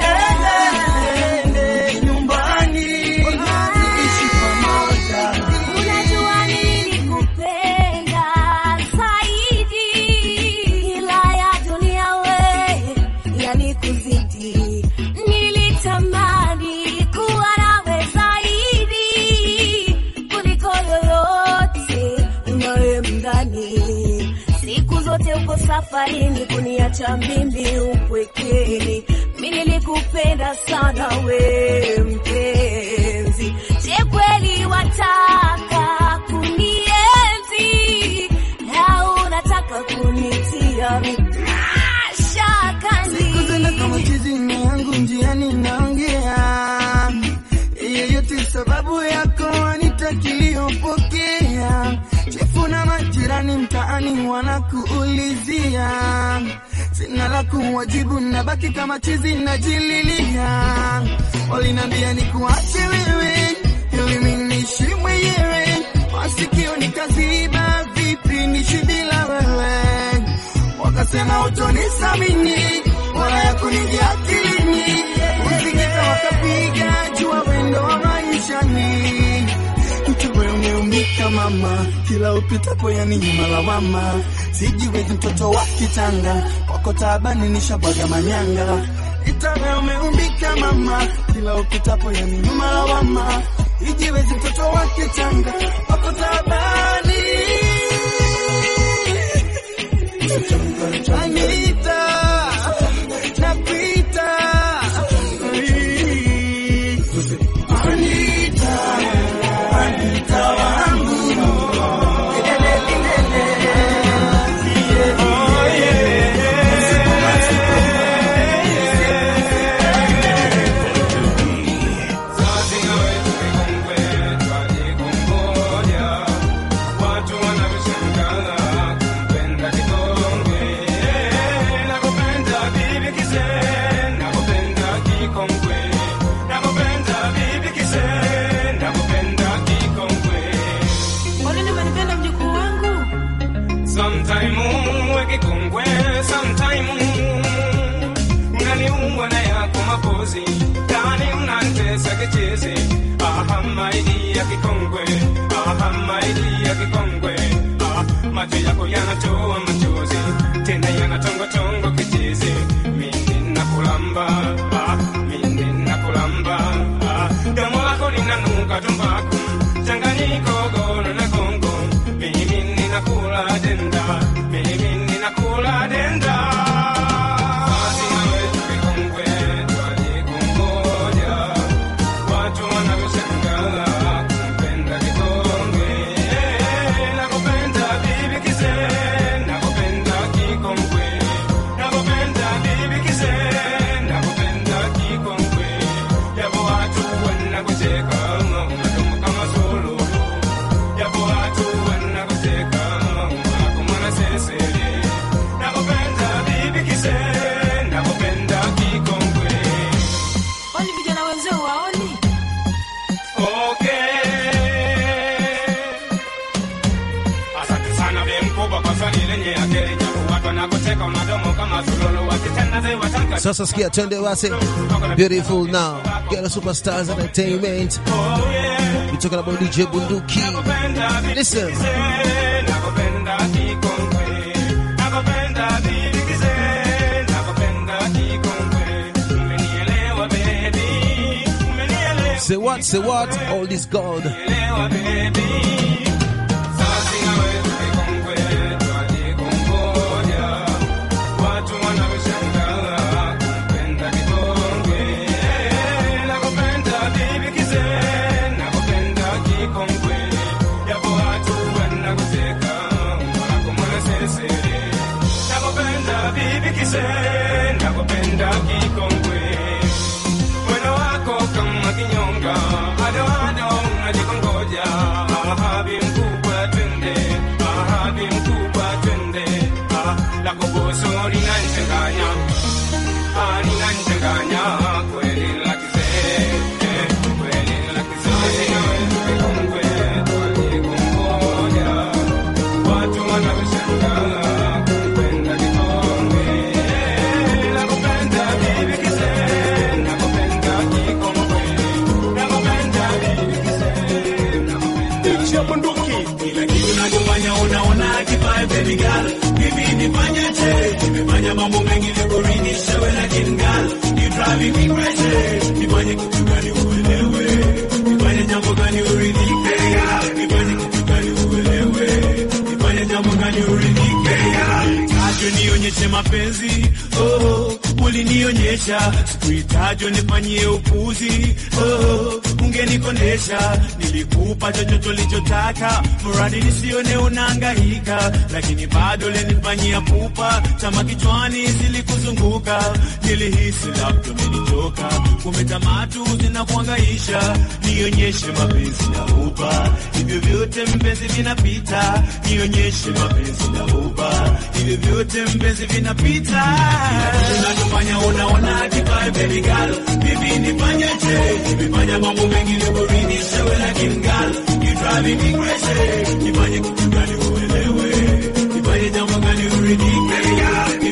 ziende nyumbani tuishi pamoja. Unajua nilikupenda zaidi, ila ya dunia we yalikuzidi. Nilitamani kuwa nawe zaidi kuliko yoyote unayemdhani. Siku zote uko safarini kuniacha mimi upwekeni. Mimi nilikupenda sana we mpenzi. Je, kweli wataka kunienzi au unataka kunitia mashakani? Siku zile kama chizini yangu njiani naongea yeyote sababu yako anitakiliyopokea chefu na majirani mtaani wanakuulizia sina la kuwajibu nabaki kama chizi najililia walinambia nikuache wewe ili mimi niishi mwenyewe masikio nikaziba vipi nishi bila wewe ukasema utonisamini wala ya kuningia akilini uzingita wakapiga jua wendo wa maishani mtuwe umeumbika mama kila upitapo yani nyuma lawama sijiwezi mtoto wa kitanga kwako taabani nishabwaga manyanga itawe umeumbika mama kila upitapo yani nyuma lawama ijiwezi mtoto wa kitanga kwako taabani Anita, napita. Anita, Anita wangu. Kwa nini umenipenda mjukuu wangu? Sometime uweke kongwe, sometime unaniua na yako mapozi, ndani unanitesa kichezi. Aha, maidi ya kikongwe, aha, maidi ya kikongwe, ah, macho yako yanatoa machozi, tena yanatongotongo kichezi. Mimi nakulamba, ah, mimi nakulamba, ah, domo lako linanuka tumbaku, changanyiko gono na gongo, mimi ninakula denda, mimi ninakula denda. Basi nawe tukikongwe, twalikungoja, watu wanavyoshangaa kumpenda kikongwe. Nakupenda bibi kise, nakupenda kikongwe, nakupenda bibi kise, nakupenda kikongwe. Japo watu wanakucheka, unadumu kama suluhu. Japo watu wanakucheka, umako mwanasesere. Nakupenda bibi kise, nakupenda kikongwe. Kwani vijana wenzao waoni? Asante sana be mkubwa kwa swali lenye akili japo watu wanakucheka unadomo kama sululu wakitenda ze watanka Sasa sikia, twende basi. Beautiful now. Get a superstars entertainment. We're talking about DJ Bunduki. Listen. nakupenda kikongwe nakupenda bibi kise nakupenda kikongwe umenielewa baby umenielewa Say what? Say what? All this gold. baby sasa nawe kikongwe twalikungoja watu wanaoshangaa kumpenda kikongwe nakupenda bibi kise nakupenda kikongwe japo watu wanakuteka wako mwanasesere nakupenda bibi kise nakupenda kikongwe mwendo wako kama kinyonga adoado unajikongoja ahabi mkubwa twende ahabi mkubwa twende ah, lako boso linanchanganya ah, linanchanganya kweli la kizee eh, kweli la kizee kongwe twalikungoja watu wanakushangaa kupenda kikongwe eh, nakupenda bibi kizee nakupenda kikongwe nakupenda bibi kizee Chia bunduki kila kitu nachofanya unaona kifae baby girl hivi nifanyeje nimefanya mambo mengi nikuridhisha we lakini girl you driving me crazy nifanye kitu gani uelewe nifanye jambo gani uridhike girl nifanye kitu gani uelewe nifanye jambo gani uridhike girl Kajo nionyeshe mapenzi oh, ulinionyesha sikuhitaji nifanyie upuzi oh, ungenikondesha nilikupa chochote ulichotaka mradi nisione unahangaika lakini bado lenifanyia pupa chama kichwani zilikuzunguka nilihisi labda umenichoka kumbe tamatu zinakuhangaisha nionyeshe mapenzi na upa hivyo vyote mpenzi vinapita nionyeshe mapenzi na upa hivyo vyote mpenzi vinapita unachofanya unaona kibae baby girl bibi nifanyeje nimefanya mambo mengi nikuridhisha we lakini girl you driving me crazy nifanye kitu gani uelewe nifanye jambo gani uridhike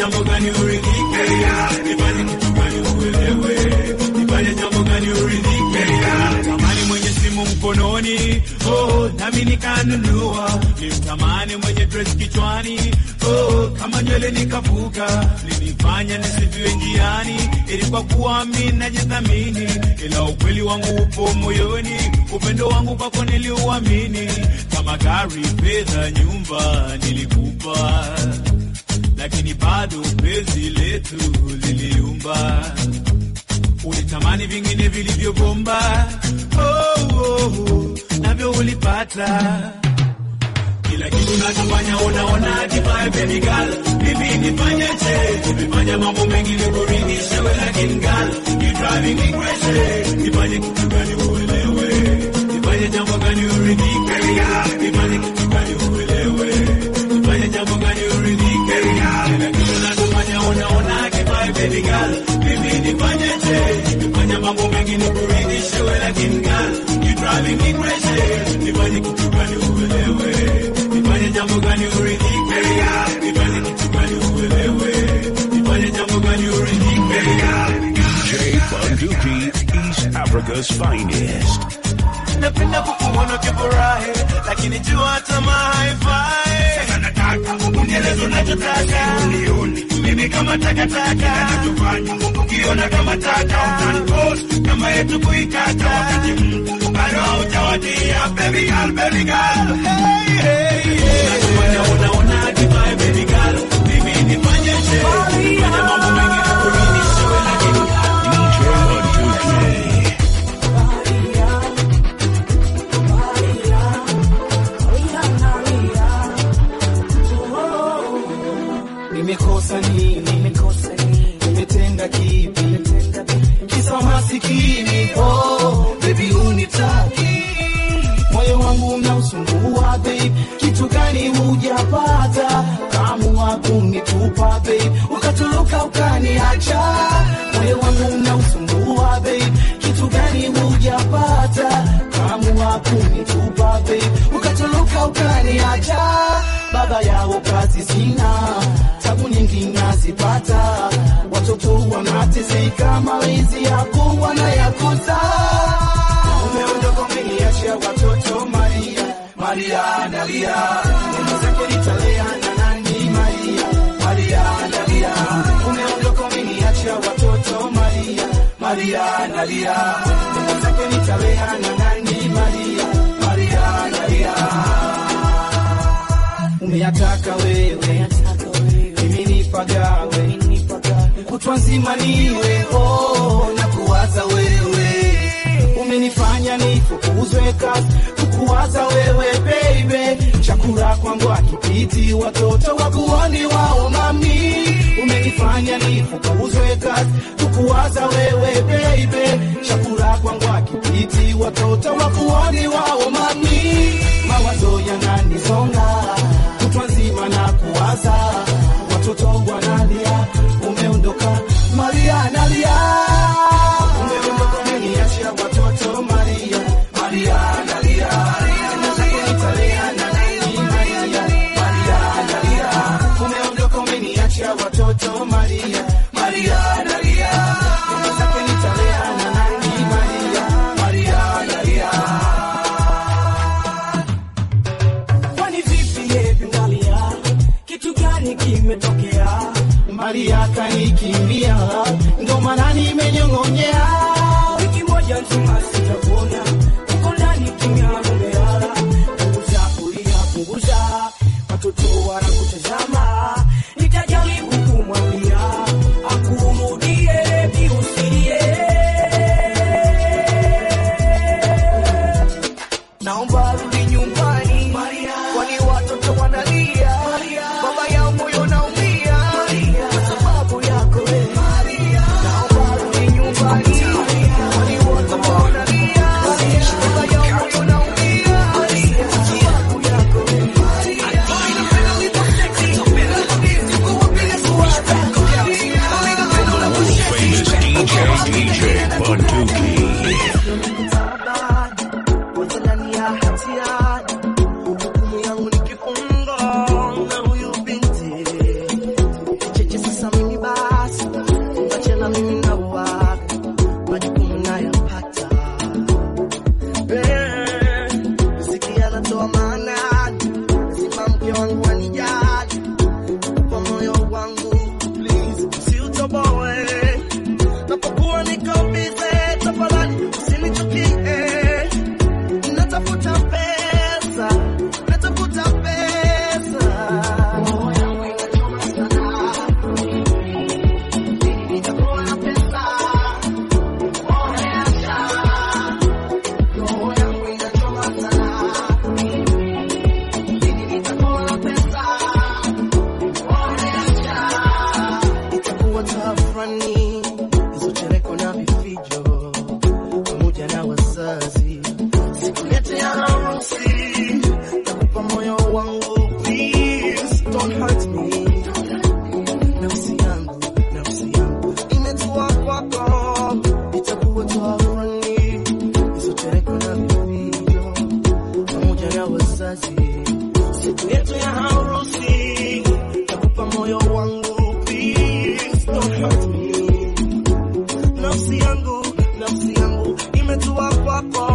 jambo gani uridhike? Nifanye kitu gani uelewe? Nifanye jambo gani uridhike? Tamani mwenye simu mkononi, oh, nami nikanunua. Nimtamani mwenye dress kichwani, oh, kama nywele nikavuka. Linifanya nisifiwe njiani, ili kwa kuwa mimi najithamini, ila ukweli wangu upo moyoni. Upendo wangu kwako niliuamini, kama gari, fedha, nyumba nilikupa lakini bado penzi letu liliumba. Ulitamani vingine vilivyobomba, oh, oh, oh, navyo ulipata. Kila kitu nachofanya unaona hatimaye, baby girl, mimi nifanyeje? Nimefanya mambo mengi nikuridhishe wewe, lakini girl, you driving me crazy. Nifanye kitu gani uelewe? Nifanye jambo gani uridhike? Nifanye kitu gani uelewe? Nifanye jambo gani uridhike? Kila kitu nachofanya unaona kibaya, baby girl, mimi nifanyeje? Nimefanya mambo mengi nikuridhishe wewe, lakini girl, you driving me crazy. Nifanye kitu gani uelewe? Nifanye jambo gani uridhike? Nifanye kitu gani uelewe? Nifanye jambo gani uridhike? DJ Bunduki, East Africa's finest. napenda kukuona ukifurahi, lakini jua tamaa haifai. Sasa nataka unieleze unachotaka, unioni mimi kama takataka, nachofanya ukiona kama taka, utanipost kama yetu kuikata, wakati mtu bado haujawadia. Baby girl, baby girl, hey, hey, hey. Unachofanya unaona kifai, baby girl, mimi nifanyeje? Fanya mambo mengi nikuridhishe wewe, lakini DJ Bunduki. Nimekosa nini? Nimekosa nini? Nimetenda kipi? Kisa masikini. Oh, baby unitaki. Moyo wangu unausumbua babe. Kitu gani hujapata? Kaamua kunitupa babe. Ukatoroka ukaniacha. Moyo wangu unausumbua babe. Kitu gani hujapata? Kaamua kunitupa babe. Ukatoroka ukaniacha. Baba yao kazi sina, tabu nyingi nazipata, watoto wanateseka, malezi yako wanayakosa. Umeondoka umeniachia watoto Maria, Maria nalia, neno zake nitalea na nani? Maria, Maria nalia, umeondoka umeniachia watoto Maria, Maria nalia, neno zake nitalea na nani? Maria, Maria nalia umeyataka wewe, mimi nipagawe, kutwa nzima niwe oh, na kuwaza wewe, umenifanya nifukuzwe kazi, kukuwaza wewe baby, chakula kwangu akipiti, watoto wakuoni wao mami, umenifanya nifukuzwe kazi, kukuwaza wewe baby, chakula kwangu akipiti, watoto wakuoni wao mami, mawazo yananisonga kutwa nzima na kuwaza, watoto wanalia, umeondoka Maria nalia, umeondoka umeniachia watoto Maria, Maria nalia, Neno zako nitalea na nani Maria, Maria nalia, umeondoka umeniachia watoto Maria, Maria nalia, Neno zako nitalea na nani Maria, Maria nalia. Kwani vipi yepi Maria, kitu gani kimetokea? Maria kanikimbia, ndo maana nimenyong'onyea. Wiki moja nzima sijakuona, uko ndani kimya umelala. Punguza kulia, punguza, watoto wanakutazama. Nitajaribu kumwambia akurudie, biusilie naomba rudi nyumbani, kwani watoto wanalia, baba yao moyo naumia kwa sababu yako wewe. Naomba rudi nyumbani, kwani watoto wanalia, baba yao moyo naumia kwa sababu yako wewe. moyo wangu please don't hurt me nafsi yangu nafsi yangu imetua kwako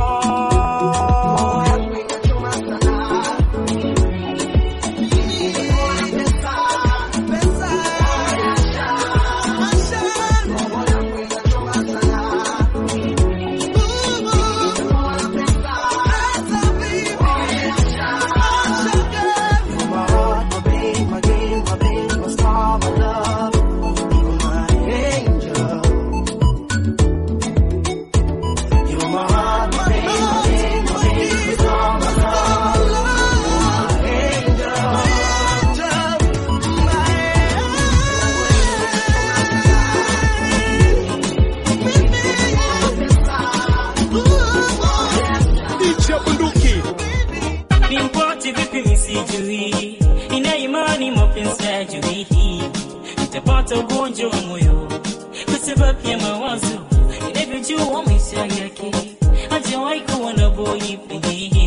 Nimpate vipi misijui, nina imani mapenzi hajui hii, nitapata ugonjwa wa moyo kwa sababu ya mawazo ninavyojua maisha yake, hajawahi kuwa na boyfriend,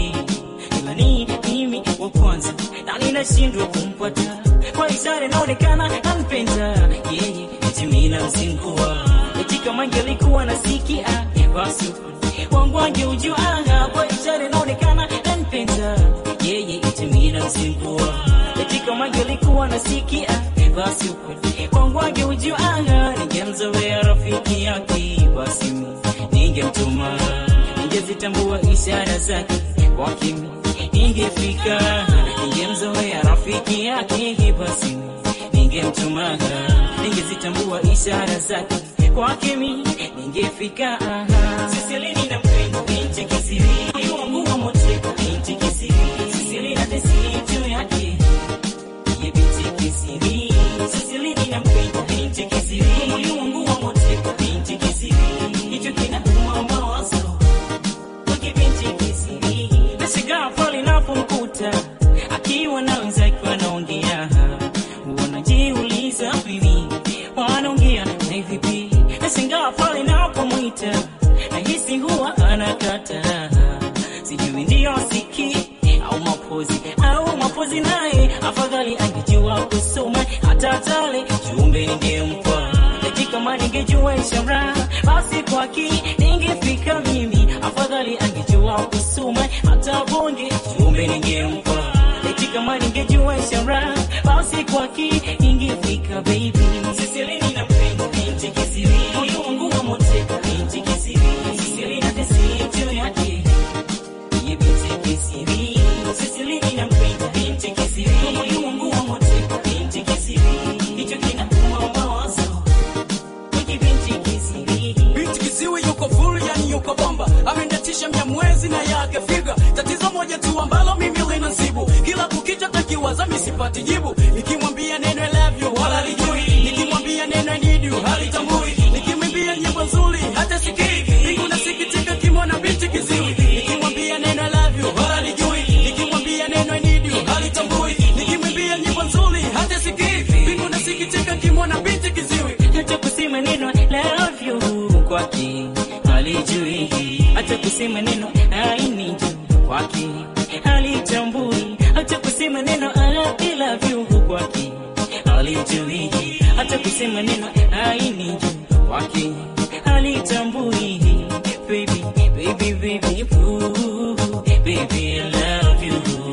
ila ni mimi wa kwanza na ninashindwa kumpata kwa ishara inaonekana nampenda yeye, eti mimi namzingua, eti kama angelikuwa nasikia basi wangu angeujua kwa ishara inaonekana nampenda yeye, eti mimi namzingua, eti kama angelikuwa nasikia basi ukweli wangu angeujua ningemzoea rafiki yake, basi ningemtuma, ningezitambua ishara zake kwa kimi ningefika, ningemzoea rafiki yake, basi ningemtuma, ningezitambua ishara zake kwa kimi ningefika. Sisilini na mpendo binti kisiri, moyo wangu wa moteka binti kisiri, Sisilini na tesi juu yake ye binti kisiri, Sisilini na mpendo binti kisiri, moyo wangu wa moteka binti kisiri, hicho kinauma mawazo wake binti kisiri, nashangaa pale napomkuta akiwa na wenzake wanaongea, wanajiuliza mimi wanaongea na vipi, nashangaa pale napomwita nahisi huwa anakata, sijui ndio siki au mapozi au mapozi, naye afadhali angejua kusoma hata tale jumbe ningempa eti kama ningejua ishara basi kwaki ningefika mimi, afadhali angejua kusoma hata bonge jumbe ningempa eti kama ningejua ishara basi kwaki ningefika baby. Sisilini na mpendo binti kisiri, moyo wangu wa moteka binti kisiri, Sisilini na tesi juu yake ye binti kisiri, Sisilini na mpendo binti kisiri, moyo wangu wa moteka binti kisiri, hicho kinauma mawazo wake binti kisiri. binti kiziwi yuko full yani yuko bomba amendatisha mia mwezi na yake figa tatizo moja tu ambalo mimi linasibu kila kukicha takiwaza misipati jibu nikimwambia neno I love you wala lijui nikimwambia neno I need you halitambui nikimwimbia nyimbo nzuri hata sikii mbingu nasikitika kimwona binti kiziwi nikimwambia neno I love you wala lijui nikimwambia neno I need you halitambui nikimwimbia nyimbo nzuri hata sikii mbingu nasikitika kimwona binti kiziwi hata kusema neno love you kwake halijui, hata kusema neno I need you kwake halitambui, hata kusema neno I love you kwake halijui, hata kusema neno I need you kwake halitambui. Baby, baby, baby, ooh, baby, I love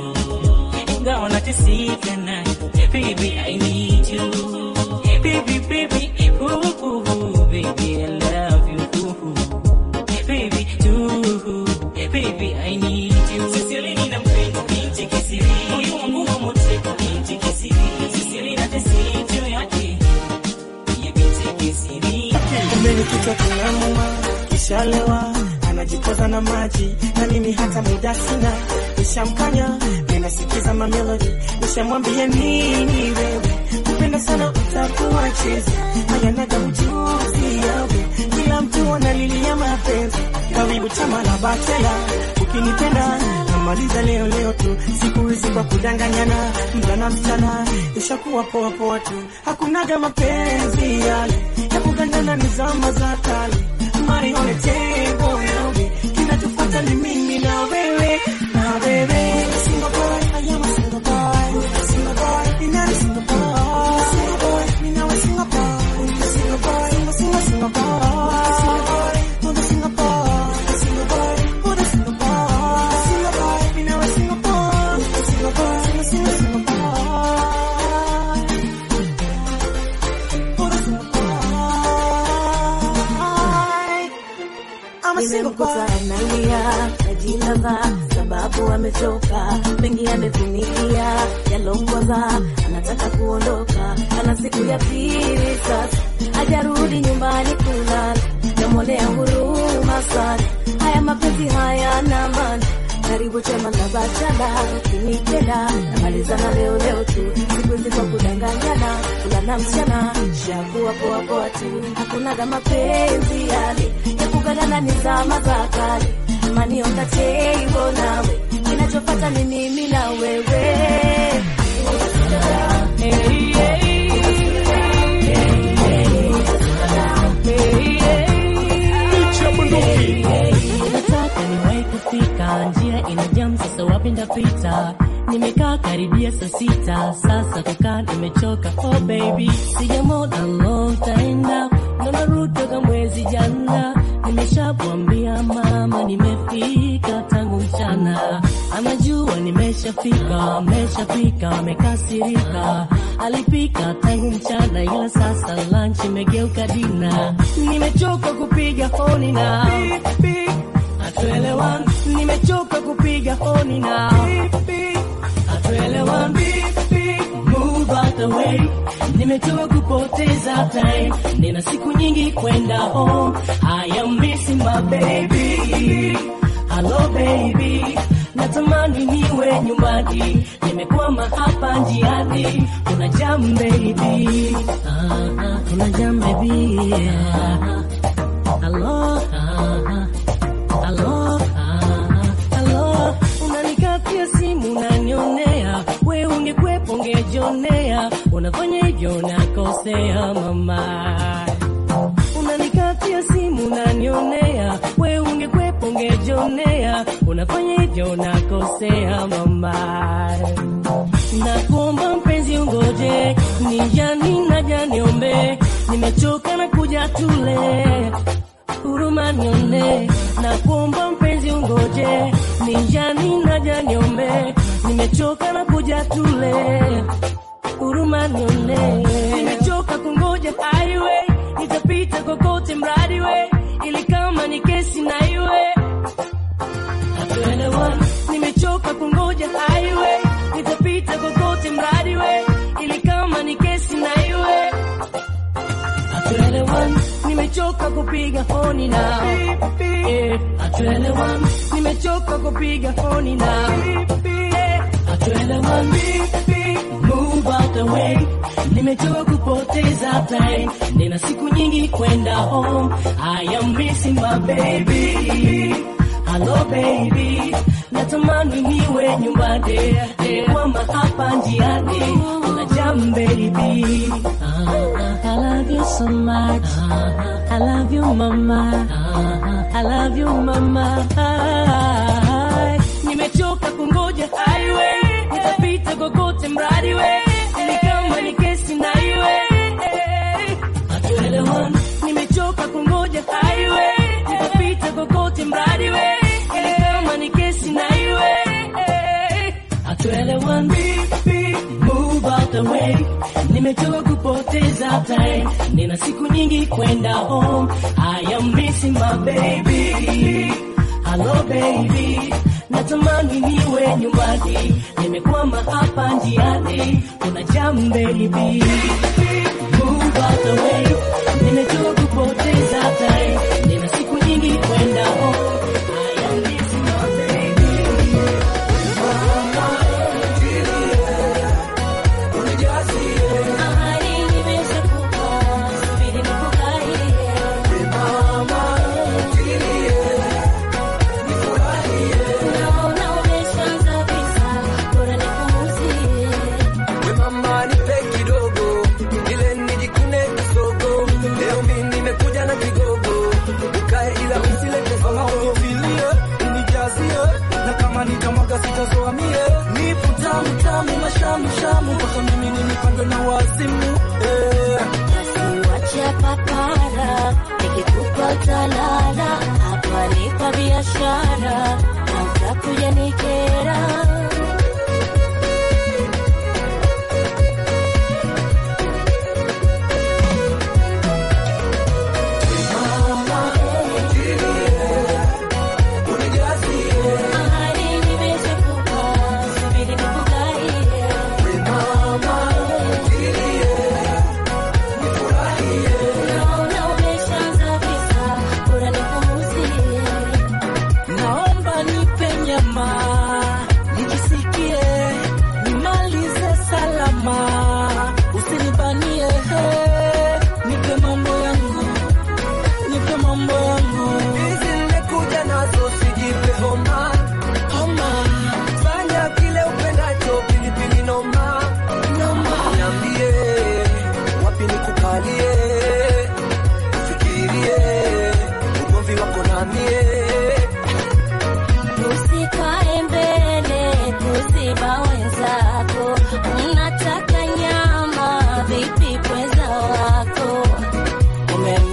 you. Ingawa nateseka naye, baby, I need you. Baby, baby, ooh, ooh, baby, I love you. Ooh, baby, too, baby, I need you. Sisilini na mpendo binti kisiri, moyo wangu wa moteka binti kisiri, Sisilini na tesi juu yake, ye binti kisiri. Kumbe kichwa kinamuuma, kishalewa anajipoza na maji, na mimi hata muda sina, nishamkanya ninasikiza mamelodi, nishamwambia nini wewe, kupenda sana utakuwa chezi, hayanaga ujuzi yawe, kila mtu analilia mapenzi, karibu chama la batela, ukinipenda namaliza leo leo tu, siku hizi kwa kudanganyana, mvulana msichana, ishakuwa poa poa tu, hakunaga mapenzi yale ya kugandana, ni zama za kale, money on the table nawe, kinachofuata ni mimi na wewe na wewe, single boy, I am a single boy, single boy, you're not a single boy. nimemkuta analia najilamba sababu amechoka mengi amevunikia yalongwaza anataka kuondoka ana siku ya pili sasa hajarudi nyumbani kulala namwonea huruma sana haya mapenzi haya na maana karibu chema na bachana ukinipenda namalizana leo leo tu siku hizi kwa kudanganyana kulana mchana shakuwa poa poa tu hakunaga mapenzi yale ya kuganana ni zama za kale manionga teivo nawe kinachopata ni mimi na wewe Hey, hey. Nataka niwahi kufika, njia ina jam, sasa wapi ndapita? Nimekaa karibia saa sita, sasa kukaa nimechoka. Oh baby, sijamona long time now, naona route toka mwezi jana. Nimeshamwambia mama nimefika tangu mchana, anajua nimeshafika, ameshafika, amekasirika. Alipika tangu mchana, ila sasa lunch imegeuka dina. Nimechoka kupiga honi na hatuelewani, nimechoka kupiga honi na hatuelewani. Move out the way, nimechoka kupoteza time, nina siku nyingi kwenda home. I am missing my baby, hello baby, natamani niwe nyumbani, nimekwama hapa njiani, kuna jam baby, ah, ah, kuna jam baby, ah, ah, hello, ah, ah. Halo, ah, halo, unanikatia simu unanionea, we ungekwepo ungejionea, unafanya hivyo nakosea mama. Unanikatia simu unanionea, we ungekwepo ungejionea, unafanya hivyo nakosea mama. Nakuomba mpenzi ungoje, ni jani na janiombe, nimechoka na kuja tule huruma nione na kuomba mpenzi ungoje ninjani naja niombe nimechoka na kuja tule huruma nione nimechoka kungoja highway nitapita kokote mradi we ili kama ni kesi na iwe hatuelewani nimechoka kungoja highway nitapita kokote mradi we ili kama ni kesi na iwe hatuelewani nimechoka kupiga honi na Eh, hatuelewani nimechoka kupiga honi na Eh, hatuelewani move out the way nimechoka kupoteza time nina siku nyingi kwenda home I am missing my baby Hello baby natamani niwe nyumbani kwama hapa njiani kuna jam baby I love you so much. I love you, mama. I love you, mama. Nimechoka kungoja highway, nitapita kokote mradi we, ili kama ni kesi na iwe. Hatuelewani. Nimechoka kungoja highway, nitapita kokote mradi we, ili kama ni kesi na iwe. Hatuelewani. Move out the way. Nimechoka kupoteza time, nina siku nyingi kwenda home. I am missing my baby. Hello baby, natamani niwe nyumbani, nimekwama hapa njiani, kuna jam baby. Move out the way, nimechoka kupoteza time, nina siku nyingi kwenda home. I am missing my baby. We mama nipe kidogo ile nijikune kisogo leo mimi nimekuja na kigogo ukae ila usilete sogo Nifilie, unijazie na kama nitamwaga sitazoa mie nipo tamu tamu mashamu shamu mpaka mimi nilipandwe na wazimu eh. Wacha papara, nikikupa utalala, hapa ni kwa biashara, na utakuja nikera.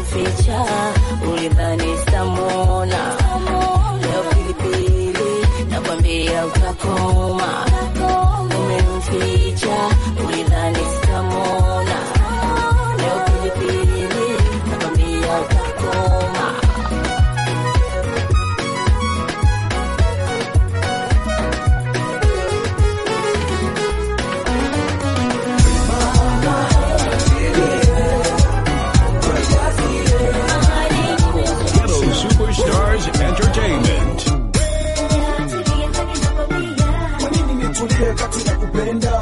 umemficha ulidhani sitamwona leo pilipili nakwambia utakoma umemficha ulidhani sitamwona leo pilipili nakwambia utakoma Ghetto Superstars Entertainment. Kwa nini nitulie kati ya kupenda?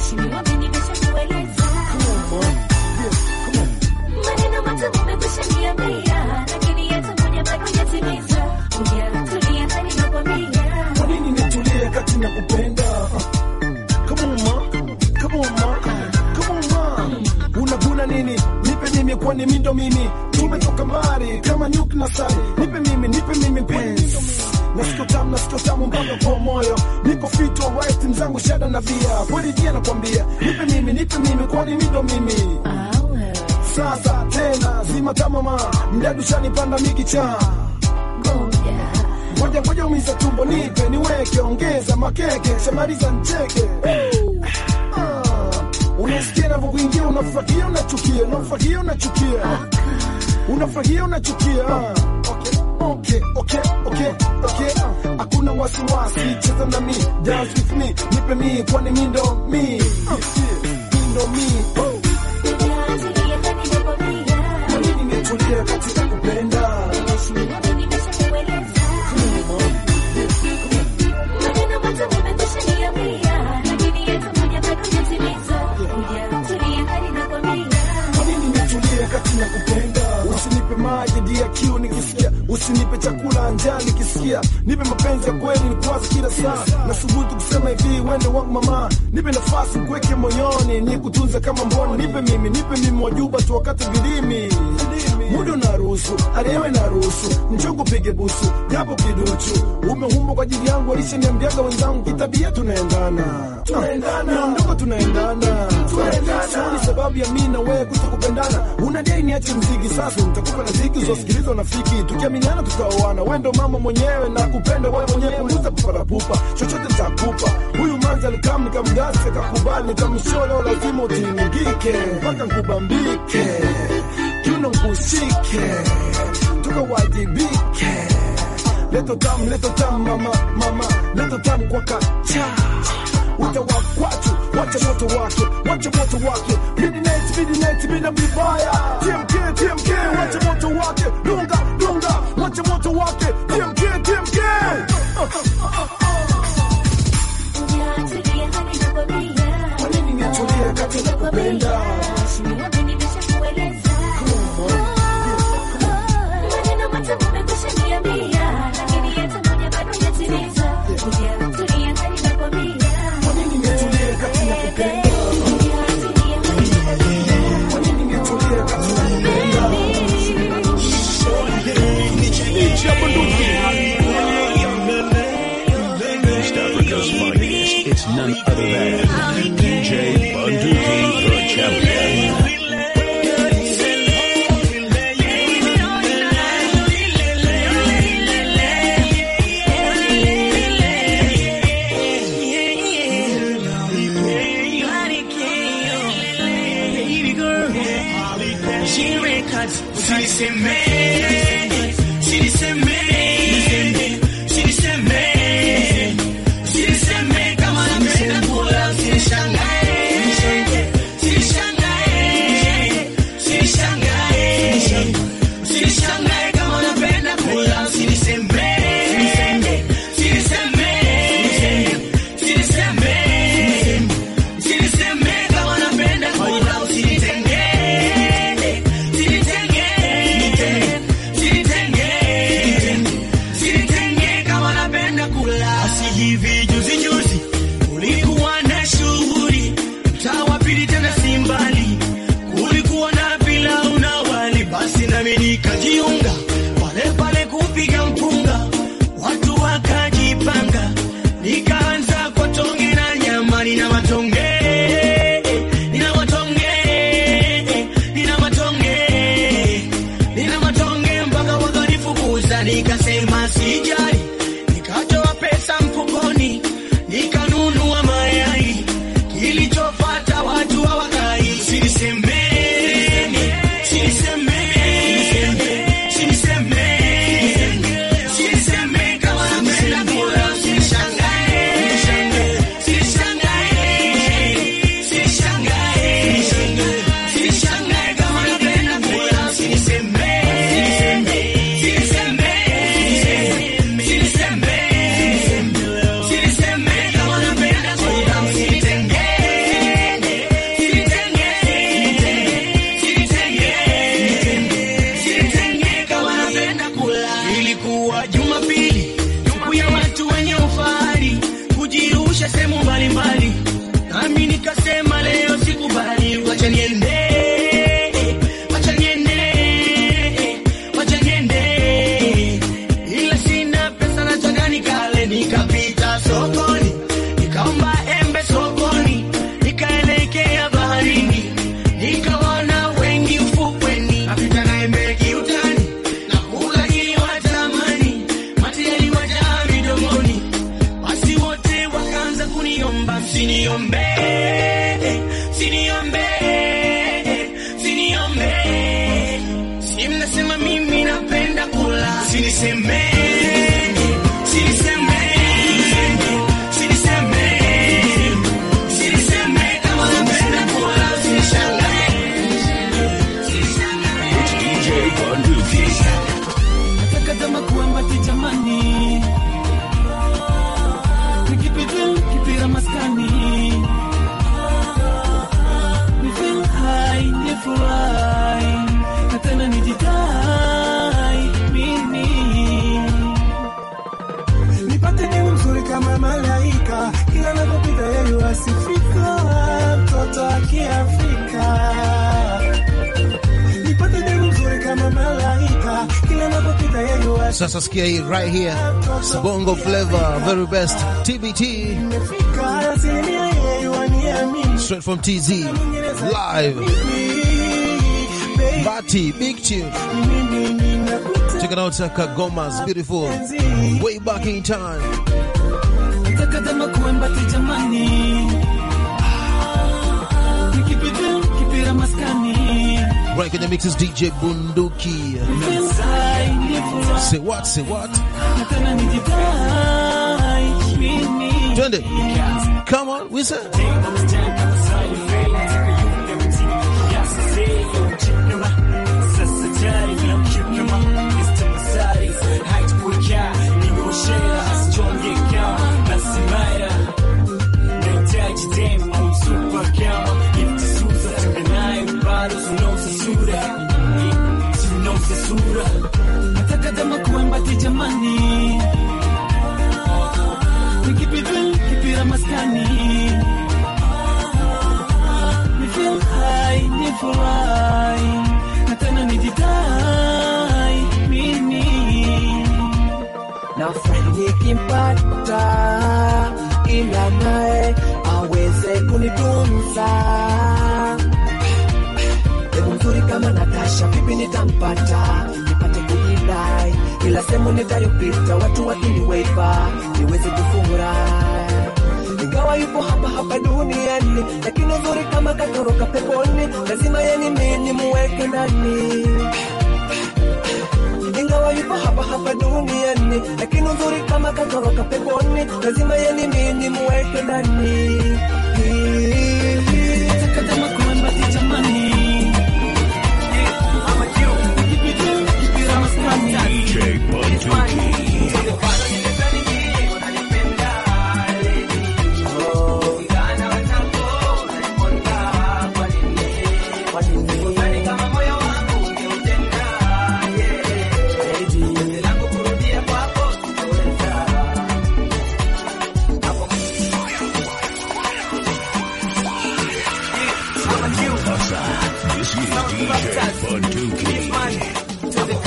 Kwa nini nitulie kati ya kupenda? Come on ma, come on ma, come on ma. Unaguna nini? Nipe mimi kwani mimi ndo mimi. Tumetoka mbali kama nyuki na sari. Nipe mimi, nipe mimi penzi. Nasikio tamu, nasikio tamu mpaka kwa moyo. Niko fit alright, timu zangu shada na bia. Kweli dia nakwambia, nipe mimi, nipe mimi kwani mimi ndo mimi. Sasa tena zima tamama, mdadu shanipanda mikicha. Ngoja ngoja umiza tumbo, nipe niweke, ongeza makeke, shamaliza ncheke. Ah, Unasikia navyokuingia, unafurahia unachukia, unafurahia unachukia, unafurahia unachukia. Ah, Okay, okay, okay, okay. Hakuna wasiwasi, cheza na mi, dance with me, nipe mi, kwani mi ndo mi, mi ndo mi. Oh. Kwa nini nitulie katika kupenda? Kwa nini nitulie kati ya kupenda? Usinipe maji dia kiu nikisikia, usinipe chakula njaa nikisikia, nipe mapenzi ya kweli nikwaza kila saa, nasubutu kusema hivi, wende wangu mama, nipe nafasi kuweke moyoni, nikutunze kama mboni, nipe mimi, nipe mimi wajuba tu wakati vilimi muda unaruhusu, arewe naruhusu, mchongo pige busu, japo kiduchu, umeumbwa kwa ajili yangu, walishaniambiaga wenzangu, kitabia tunaendana, tunaendana, miondoko tunaendana, tunaendana, ni sababu ya mimi na wewe kutokupendana, unadai niache mziki sasa, nitakupa na ziki uzosikiliza unafiki, tukiaminiana tutaoana, wewe ndo mama mwenyewe na kupenda wewe mwenyewe, punguza paparapupa, chochote nitakupa. Huyu manzi alikam nikamgasi, akakubali, nikamshola, lazima utingike mpaka nkubambike kiuno nkushike tukawajibike leto tamu leto tamu mama mama leto tamu kwa kacha utawakwatu wacha moto wake wacha moto wake midnight midnight bila vibaya tmk tmk wacha moto wake dunga dunga wacha moto wake tmk tmk kwa nini nitulie katika kupenda Kwa nini nitulie kati ya kupenda? Kwa nini nitulie kati ya kupenda? East Africa's finest. It's none other than DJ Bunduki, the champion. Sinishangae kama unapenda kula, siniseme. Siniseme. Siniseme. Siniseme kama unapenda kula, usinitenge. Sinitenge. Sinitenge. Sinitenge kama unapenda kula. Si hivi juzi juzi kulikuwa na shughuli mtaa wa pili tena si mbali, kulikuwa na pilau na wali, basi nami nikajiunga pale pale kupiga mpunga, watu wakajipanga, nikaanza kwa tonge na nyama, nina matonge nina matonge nina matonge na nikasema sijali, nikatoa pesa mfukoni, nikanunua mayai. Kilichofuata watu hawakai, sinisemeni, sinisemeni, sinisemeni, sinisemeni kama napenda kula, sinishangae, sinishangae, sinishangae, sinishangae kama napenda kula, sinisemeni, sinisemeni, sinisemeni, sinisemeni kama napenda kula, sinitengeni, sinitengeni kama napenda kula. Ilikuwa Jumapili, siku ya watu wenye ufahari kujirusha sehemu mbalimbali, nami nikasema leo sikubali, wacha niende, wacha niende, wacha niende, ila sina pesa, nataka nikale. Nikapita sokoni, nikaomba embe sokoni, nikaelekea baharini, nikaona wengi ufukweni, napita na embe kiutani, nakula ili watamani, mate yaliwajaa midomoni, basi wote wakaanza kuniomba msiniombe, siniombe, siniombe, si mnasema mimi napenda kula, siniseme, siniseme, siniseme, siniseme kama napenda kula, sinishangae, It's DJ Bunduki. Nataka kama kuambati jamani, nikipita kipira maskani, ni feel high, ni fly, na tena nijidai mimi nipate demu mzuri kama malaika, kila napopita yeye asifika, mtoto wa Kiafrika nipate demu mzuri kama malaika, kila napopita yeye Sasa sikia hii right here. Bongo flavor, very best. TBT. asifika, asilimia yeye waniamini Straight from TZ. Live. Bati, big tune. Check it out, Kagoma's beautiful. Way back in time. Nataka kama kuambati jamani, nikipita kipira maskani, Right kwenye mixes DJ Bunduki. feel high, ni fly, Say what, say what? na tena nijidai mimi Twende. Come on, we say. Nataka kama kuambati jamani, nikipita kipira maskani, ni feel high, ni fly, na tena nijidai mimi nafurahi nikimpata, ila naye aweze kunitunza. Demu mzuri kama Natasha, vipi nitampata nipate kujidai, ila sehemu nitayopita watu wakiniweka niweze kufurahi ingawa yupo hapa hapa duniani, lakini uzuri kama katoroka peponi, lazima yani mimi nimuweke ndani ingawa yupo hapa hapa duniani, lakini uzuri kama katoroka peponi, lazima yani mimi nimuweke ndani. Nataka kama kuambati jamani, nikipita kipira maskani DJ Bunduki. This is DJ Bunduki.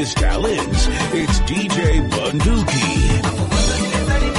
his talents. It's DJ Bunduki.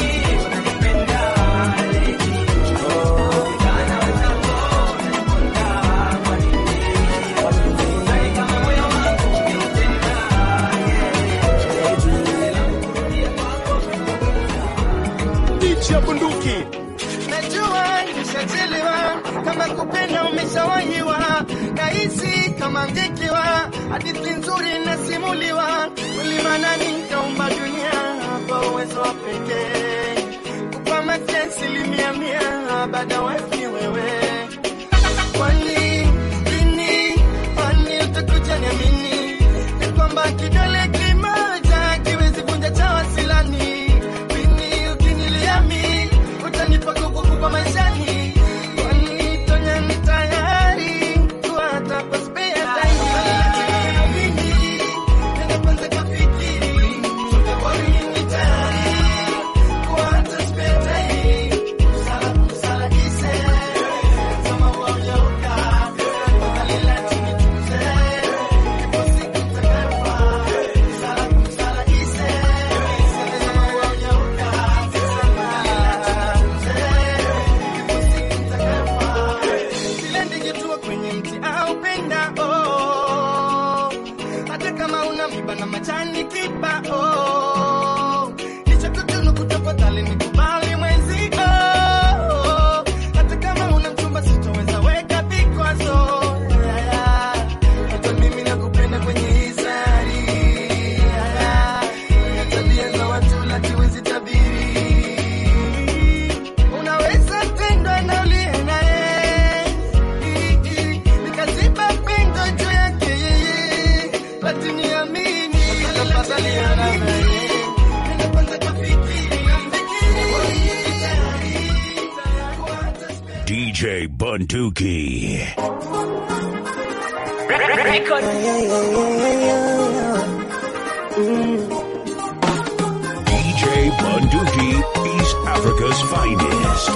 DJ Bunduki. Najua nishachelewa, kama kupenda umeshawahiwa, nahisi kama ngekewa, hadithi nzuri nasimuliwa, ulimanani nikaumba dunia kwa uwezo wa pekee, kupa mate asilimia mia, baada wapi wewe kwani lini, kwani utakuja niamini ya kwamba kidole kimoja kiwezi vunja cha wasilani lini ukiniliami utanipa nguvu kubwa maishani kwani tonya ni tayari kuata kwa spare time Mimi, nenda kwanza kafikiri, toka kwa lini tayari kuata spare time Kusala, kusala, ise, kama waonyoka, kalila chini tuze, ipo siku itakayofa. Kusala, kusala, ise, kama waonyoka, kalila chini tuze, vile ndivyotua kwenye mti au penda oh. hata kama una miba na majani kiba oh. licha kutunu kutafadhali nikubali mwenzi oh. hata kama una mchumba sitoweza weka vikwazo Yeah, yeah. hata mimi nakupenda kwenye hisari Yeah, yeah. Kwenye tabia za watu latiwezi tabiri unaweza tendwa na uliye naye nikaziba pengo juu yake yeye lakini amini tafadhali nenda kwanza kafikiri DJ Bunduki. DJ Bunduki, East Africa's finest.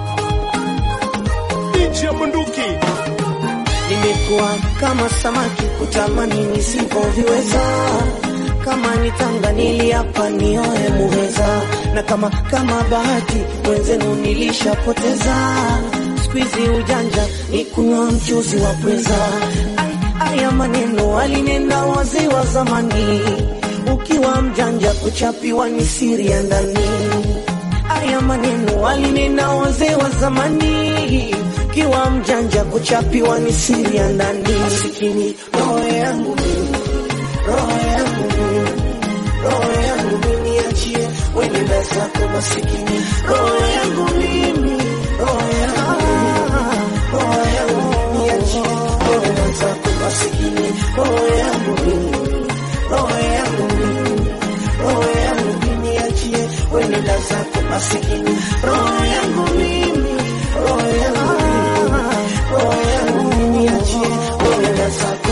DJ Bunduki. Nimekuwa kama samaki kutamani nisivyoviweza, kama nitanga niliapa nioe muweza, na kama kama bahati wenzenu nilishapoteza. Siku hizi ujanja ni kunywa mchuzi wa pweza. Ai, Haya maneno alinena wazee wa zamani, ukiwa mjanja kuchapiwa ni siri ya ndani. Haya maneno alinena wazee wa zamani, kiwa mjanja kuchapiwa ni siri ya ndani. Masikini roho yangu mimi, roho yangu mimi, roho yangu mimi, achie wenenda zako masikini, roho yangu mimi, roho yangu mimi, roho yangu mimi, achie wenenda zako masikini, roho yangu mimi, roho yangu mimi, roho yangu mimi, achie wenenda zako masikini, roho yangu mimi, roho yangu mimi, roho yangu mimi, achie wenenda zako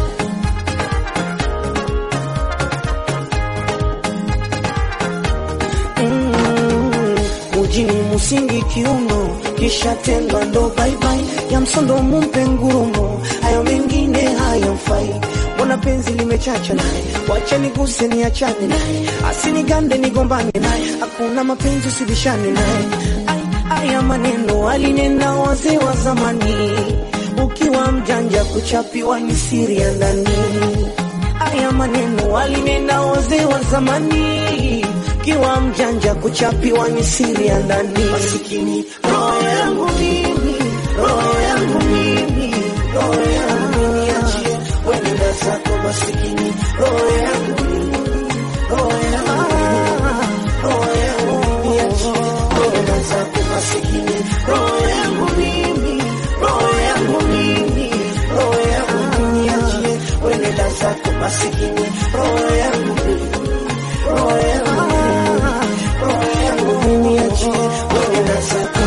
Mm, mujini musingi kiuno kisha tendwa ndo baibai ya msondo mumpe ngurumo hayo mengine hayamfai mbona penzi limechacha naye wacha niguse niachane naye asinigande nigombane naye hakuna mapenzi usibishane naye Ai, haya maneno alinena wazee wa zamani ukiwa mjanja kuchapiwa ni siri ya ndani haya maneno alinena wazee wa zamani, kiwa mjanja kuchapiwa ni siri ya ndani. Masikini roho yangu mimi, roho yangu mimi, roho yangu mimi, achie wenenda zako masikini, roho yangu mimi, roho yangu mimi, roho yangu mimi, achie wenenda zako masikini, roho yangu mimi, roho yangu mimi, roho yangu mimi, achie wenenda zako masikini, roho yangu mimi, roho yangu mimi, roho yangu mimi, achie wenenda zako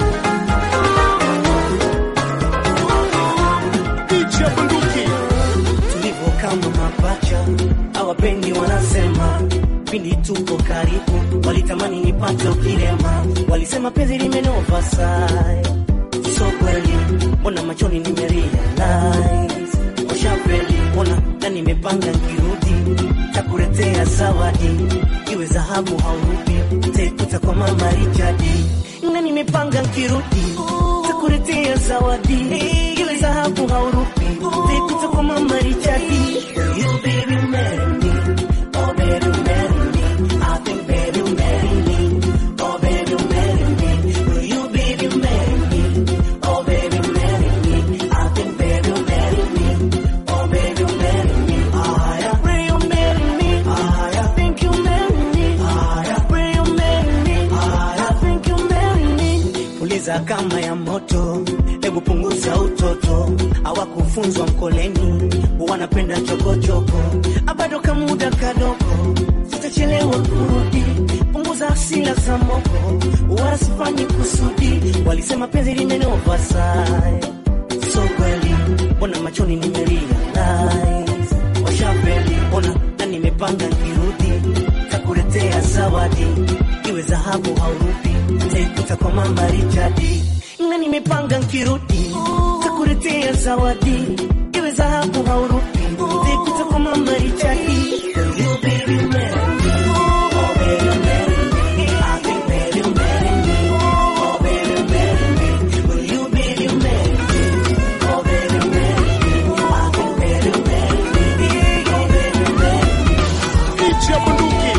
DJ Bunduki. tulivyo kama mapacha, hawapendi wanasema, pindi tuko karibu, walitamani nipate ukilema, walisema penzi limenova sai, so kweli, mbona machoni nimerealize, washafeli ona na nimepanga nkirudi takuletea zawadi iwe dhahabu haurupi taikuta kwa mama Richardi na nimepanga nkirudi takuletea zawadi iwe dhahabu haurupi taikuta kwa mama Richardi you baby marry me oh baby marry me I think baby marry me oh baby marry me will you baby marry me oh baby marry me I think baby marry me oh baby marry me I pray you marry me I think you marry me I pray you marry me I think you marry me puliza kama ya moto hebu punguza utoto hawakufunzwa mkoleni wanapenda chokochoko abado kamuda kadogo sitachelewa kurudi punguza asila za moko wala sifanyi kusudi walisema penzi limenova sai so kweli mbona machoni nimerealize washapeli mbona na nimepanga kirudi takuletea zawadi iwe dhahabu haurupi taikuta kwa mama Richardi na nimepanga nkirudi takuletea zawadi iwe dhahabu haurupi taikuta kwa mama Richardi You baby marry me. Oh, baby, marry me. I think baby, marry me. Oh, baby, marry me. Will you, baby, marry me? Oh, baby, marry me. I think baby, marry me. Oh, baby, marry me. Ichi bunduki.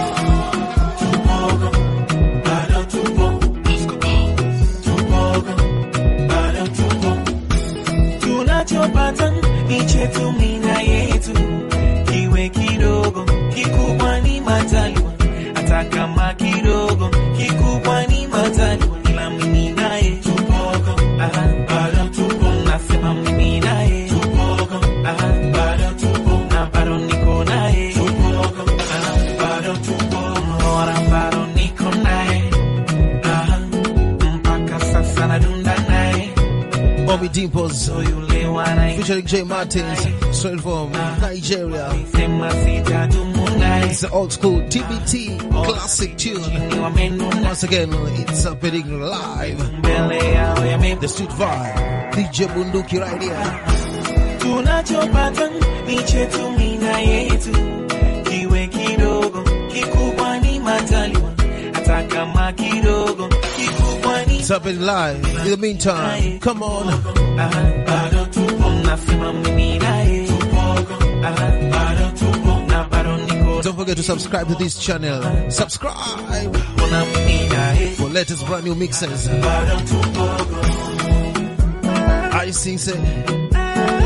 tunachopata ni chetu mina yetu, kiwe kidogo kikubwa ni majaliwa, hata kama kidogo kikubwa ni majaliwa, ila mimi naye tupogo, aha, bado tupo, nasema mimi naye tupogo, aha, bado tupo, na bado niko naye tupogo, aha, bado tupo, bora bado niko naye, aha, mpaka sasa nadunda naye Bobby Dimples featuring J Martins straight from Nigeria. It's the old school TBT classic tune. Once again, it's happening live. The street vibe. DJ Bunduki right here. tunachopata ni chetu mina yetu, kiwe kidogo kikubwa ni majaliwa, hata kama kidogo kikubwa ni It's happening live. In the meantime, come on. Aha, bado tupo, nasema mimi naye tupogo, aha, bado tupo, na bado niko Don't forget to subscribe to this channel. Subscribe na mimi naye for latest brand new mixes. bado tupogo. I sing say.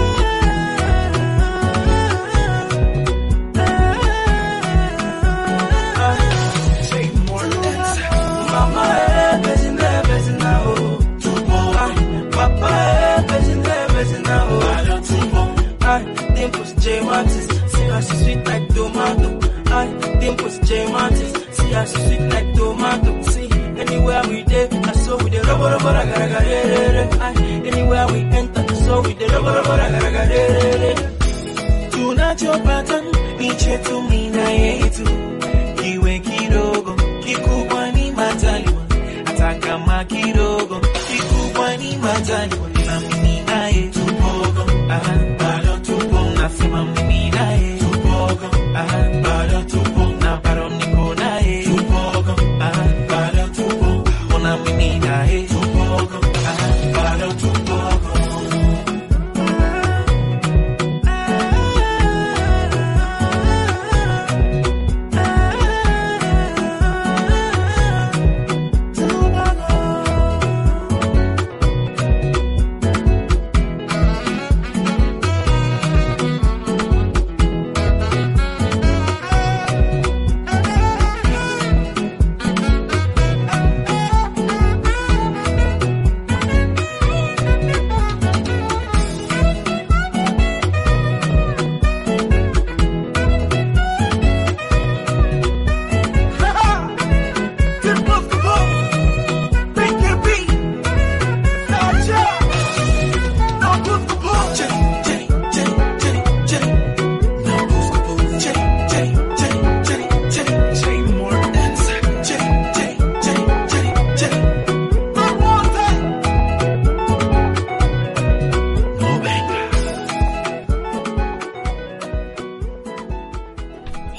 Mama, eh, bezi ne, bezi na, oh, tupo. Ah, Papa, eh, bezi ne, bezi na, oh, bado tupo. Ah, Dimples, J. Martins, see how she sweet like tomato. Ah, Dimples, J. Martins, see how she sweet like tomato. See, anywhere we dey, I saw we dey rubber, rubber, raga, raga, re, re, re. Ah, anywhere we enter, I saw we dey rubber, rubber, raga, raga, re, re, re. Tunachopata ni chetu mina yetu, kiwe kidogo kikubwa ni majaliwa, hata kama kidogo kikubwa ni majaliwa, ila mimi naye tupogo, aha, bado tupo, nasema mimi naye tupogo, aha, bado tupo, na bado niko naye tupogo, aha, bado tupo, ona mimi naye tupogo, aha, bado tupogo.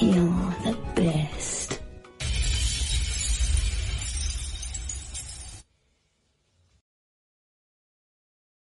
heal.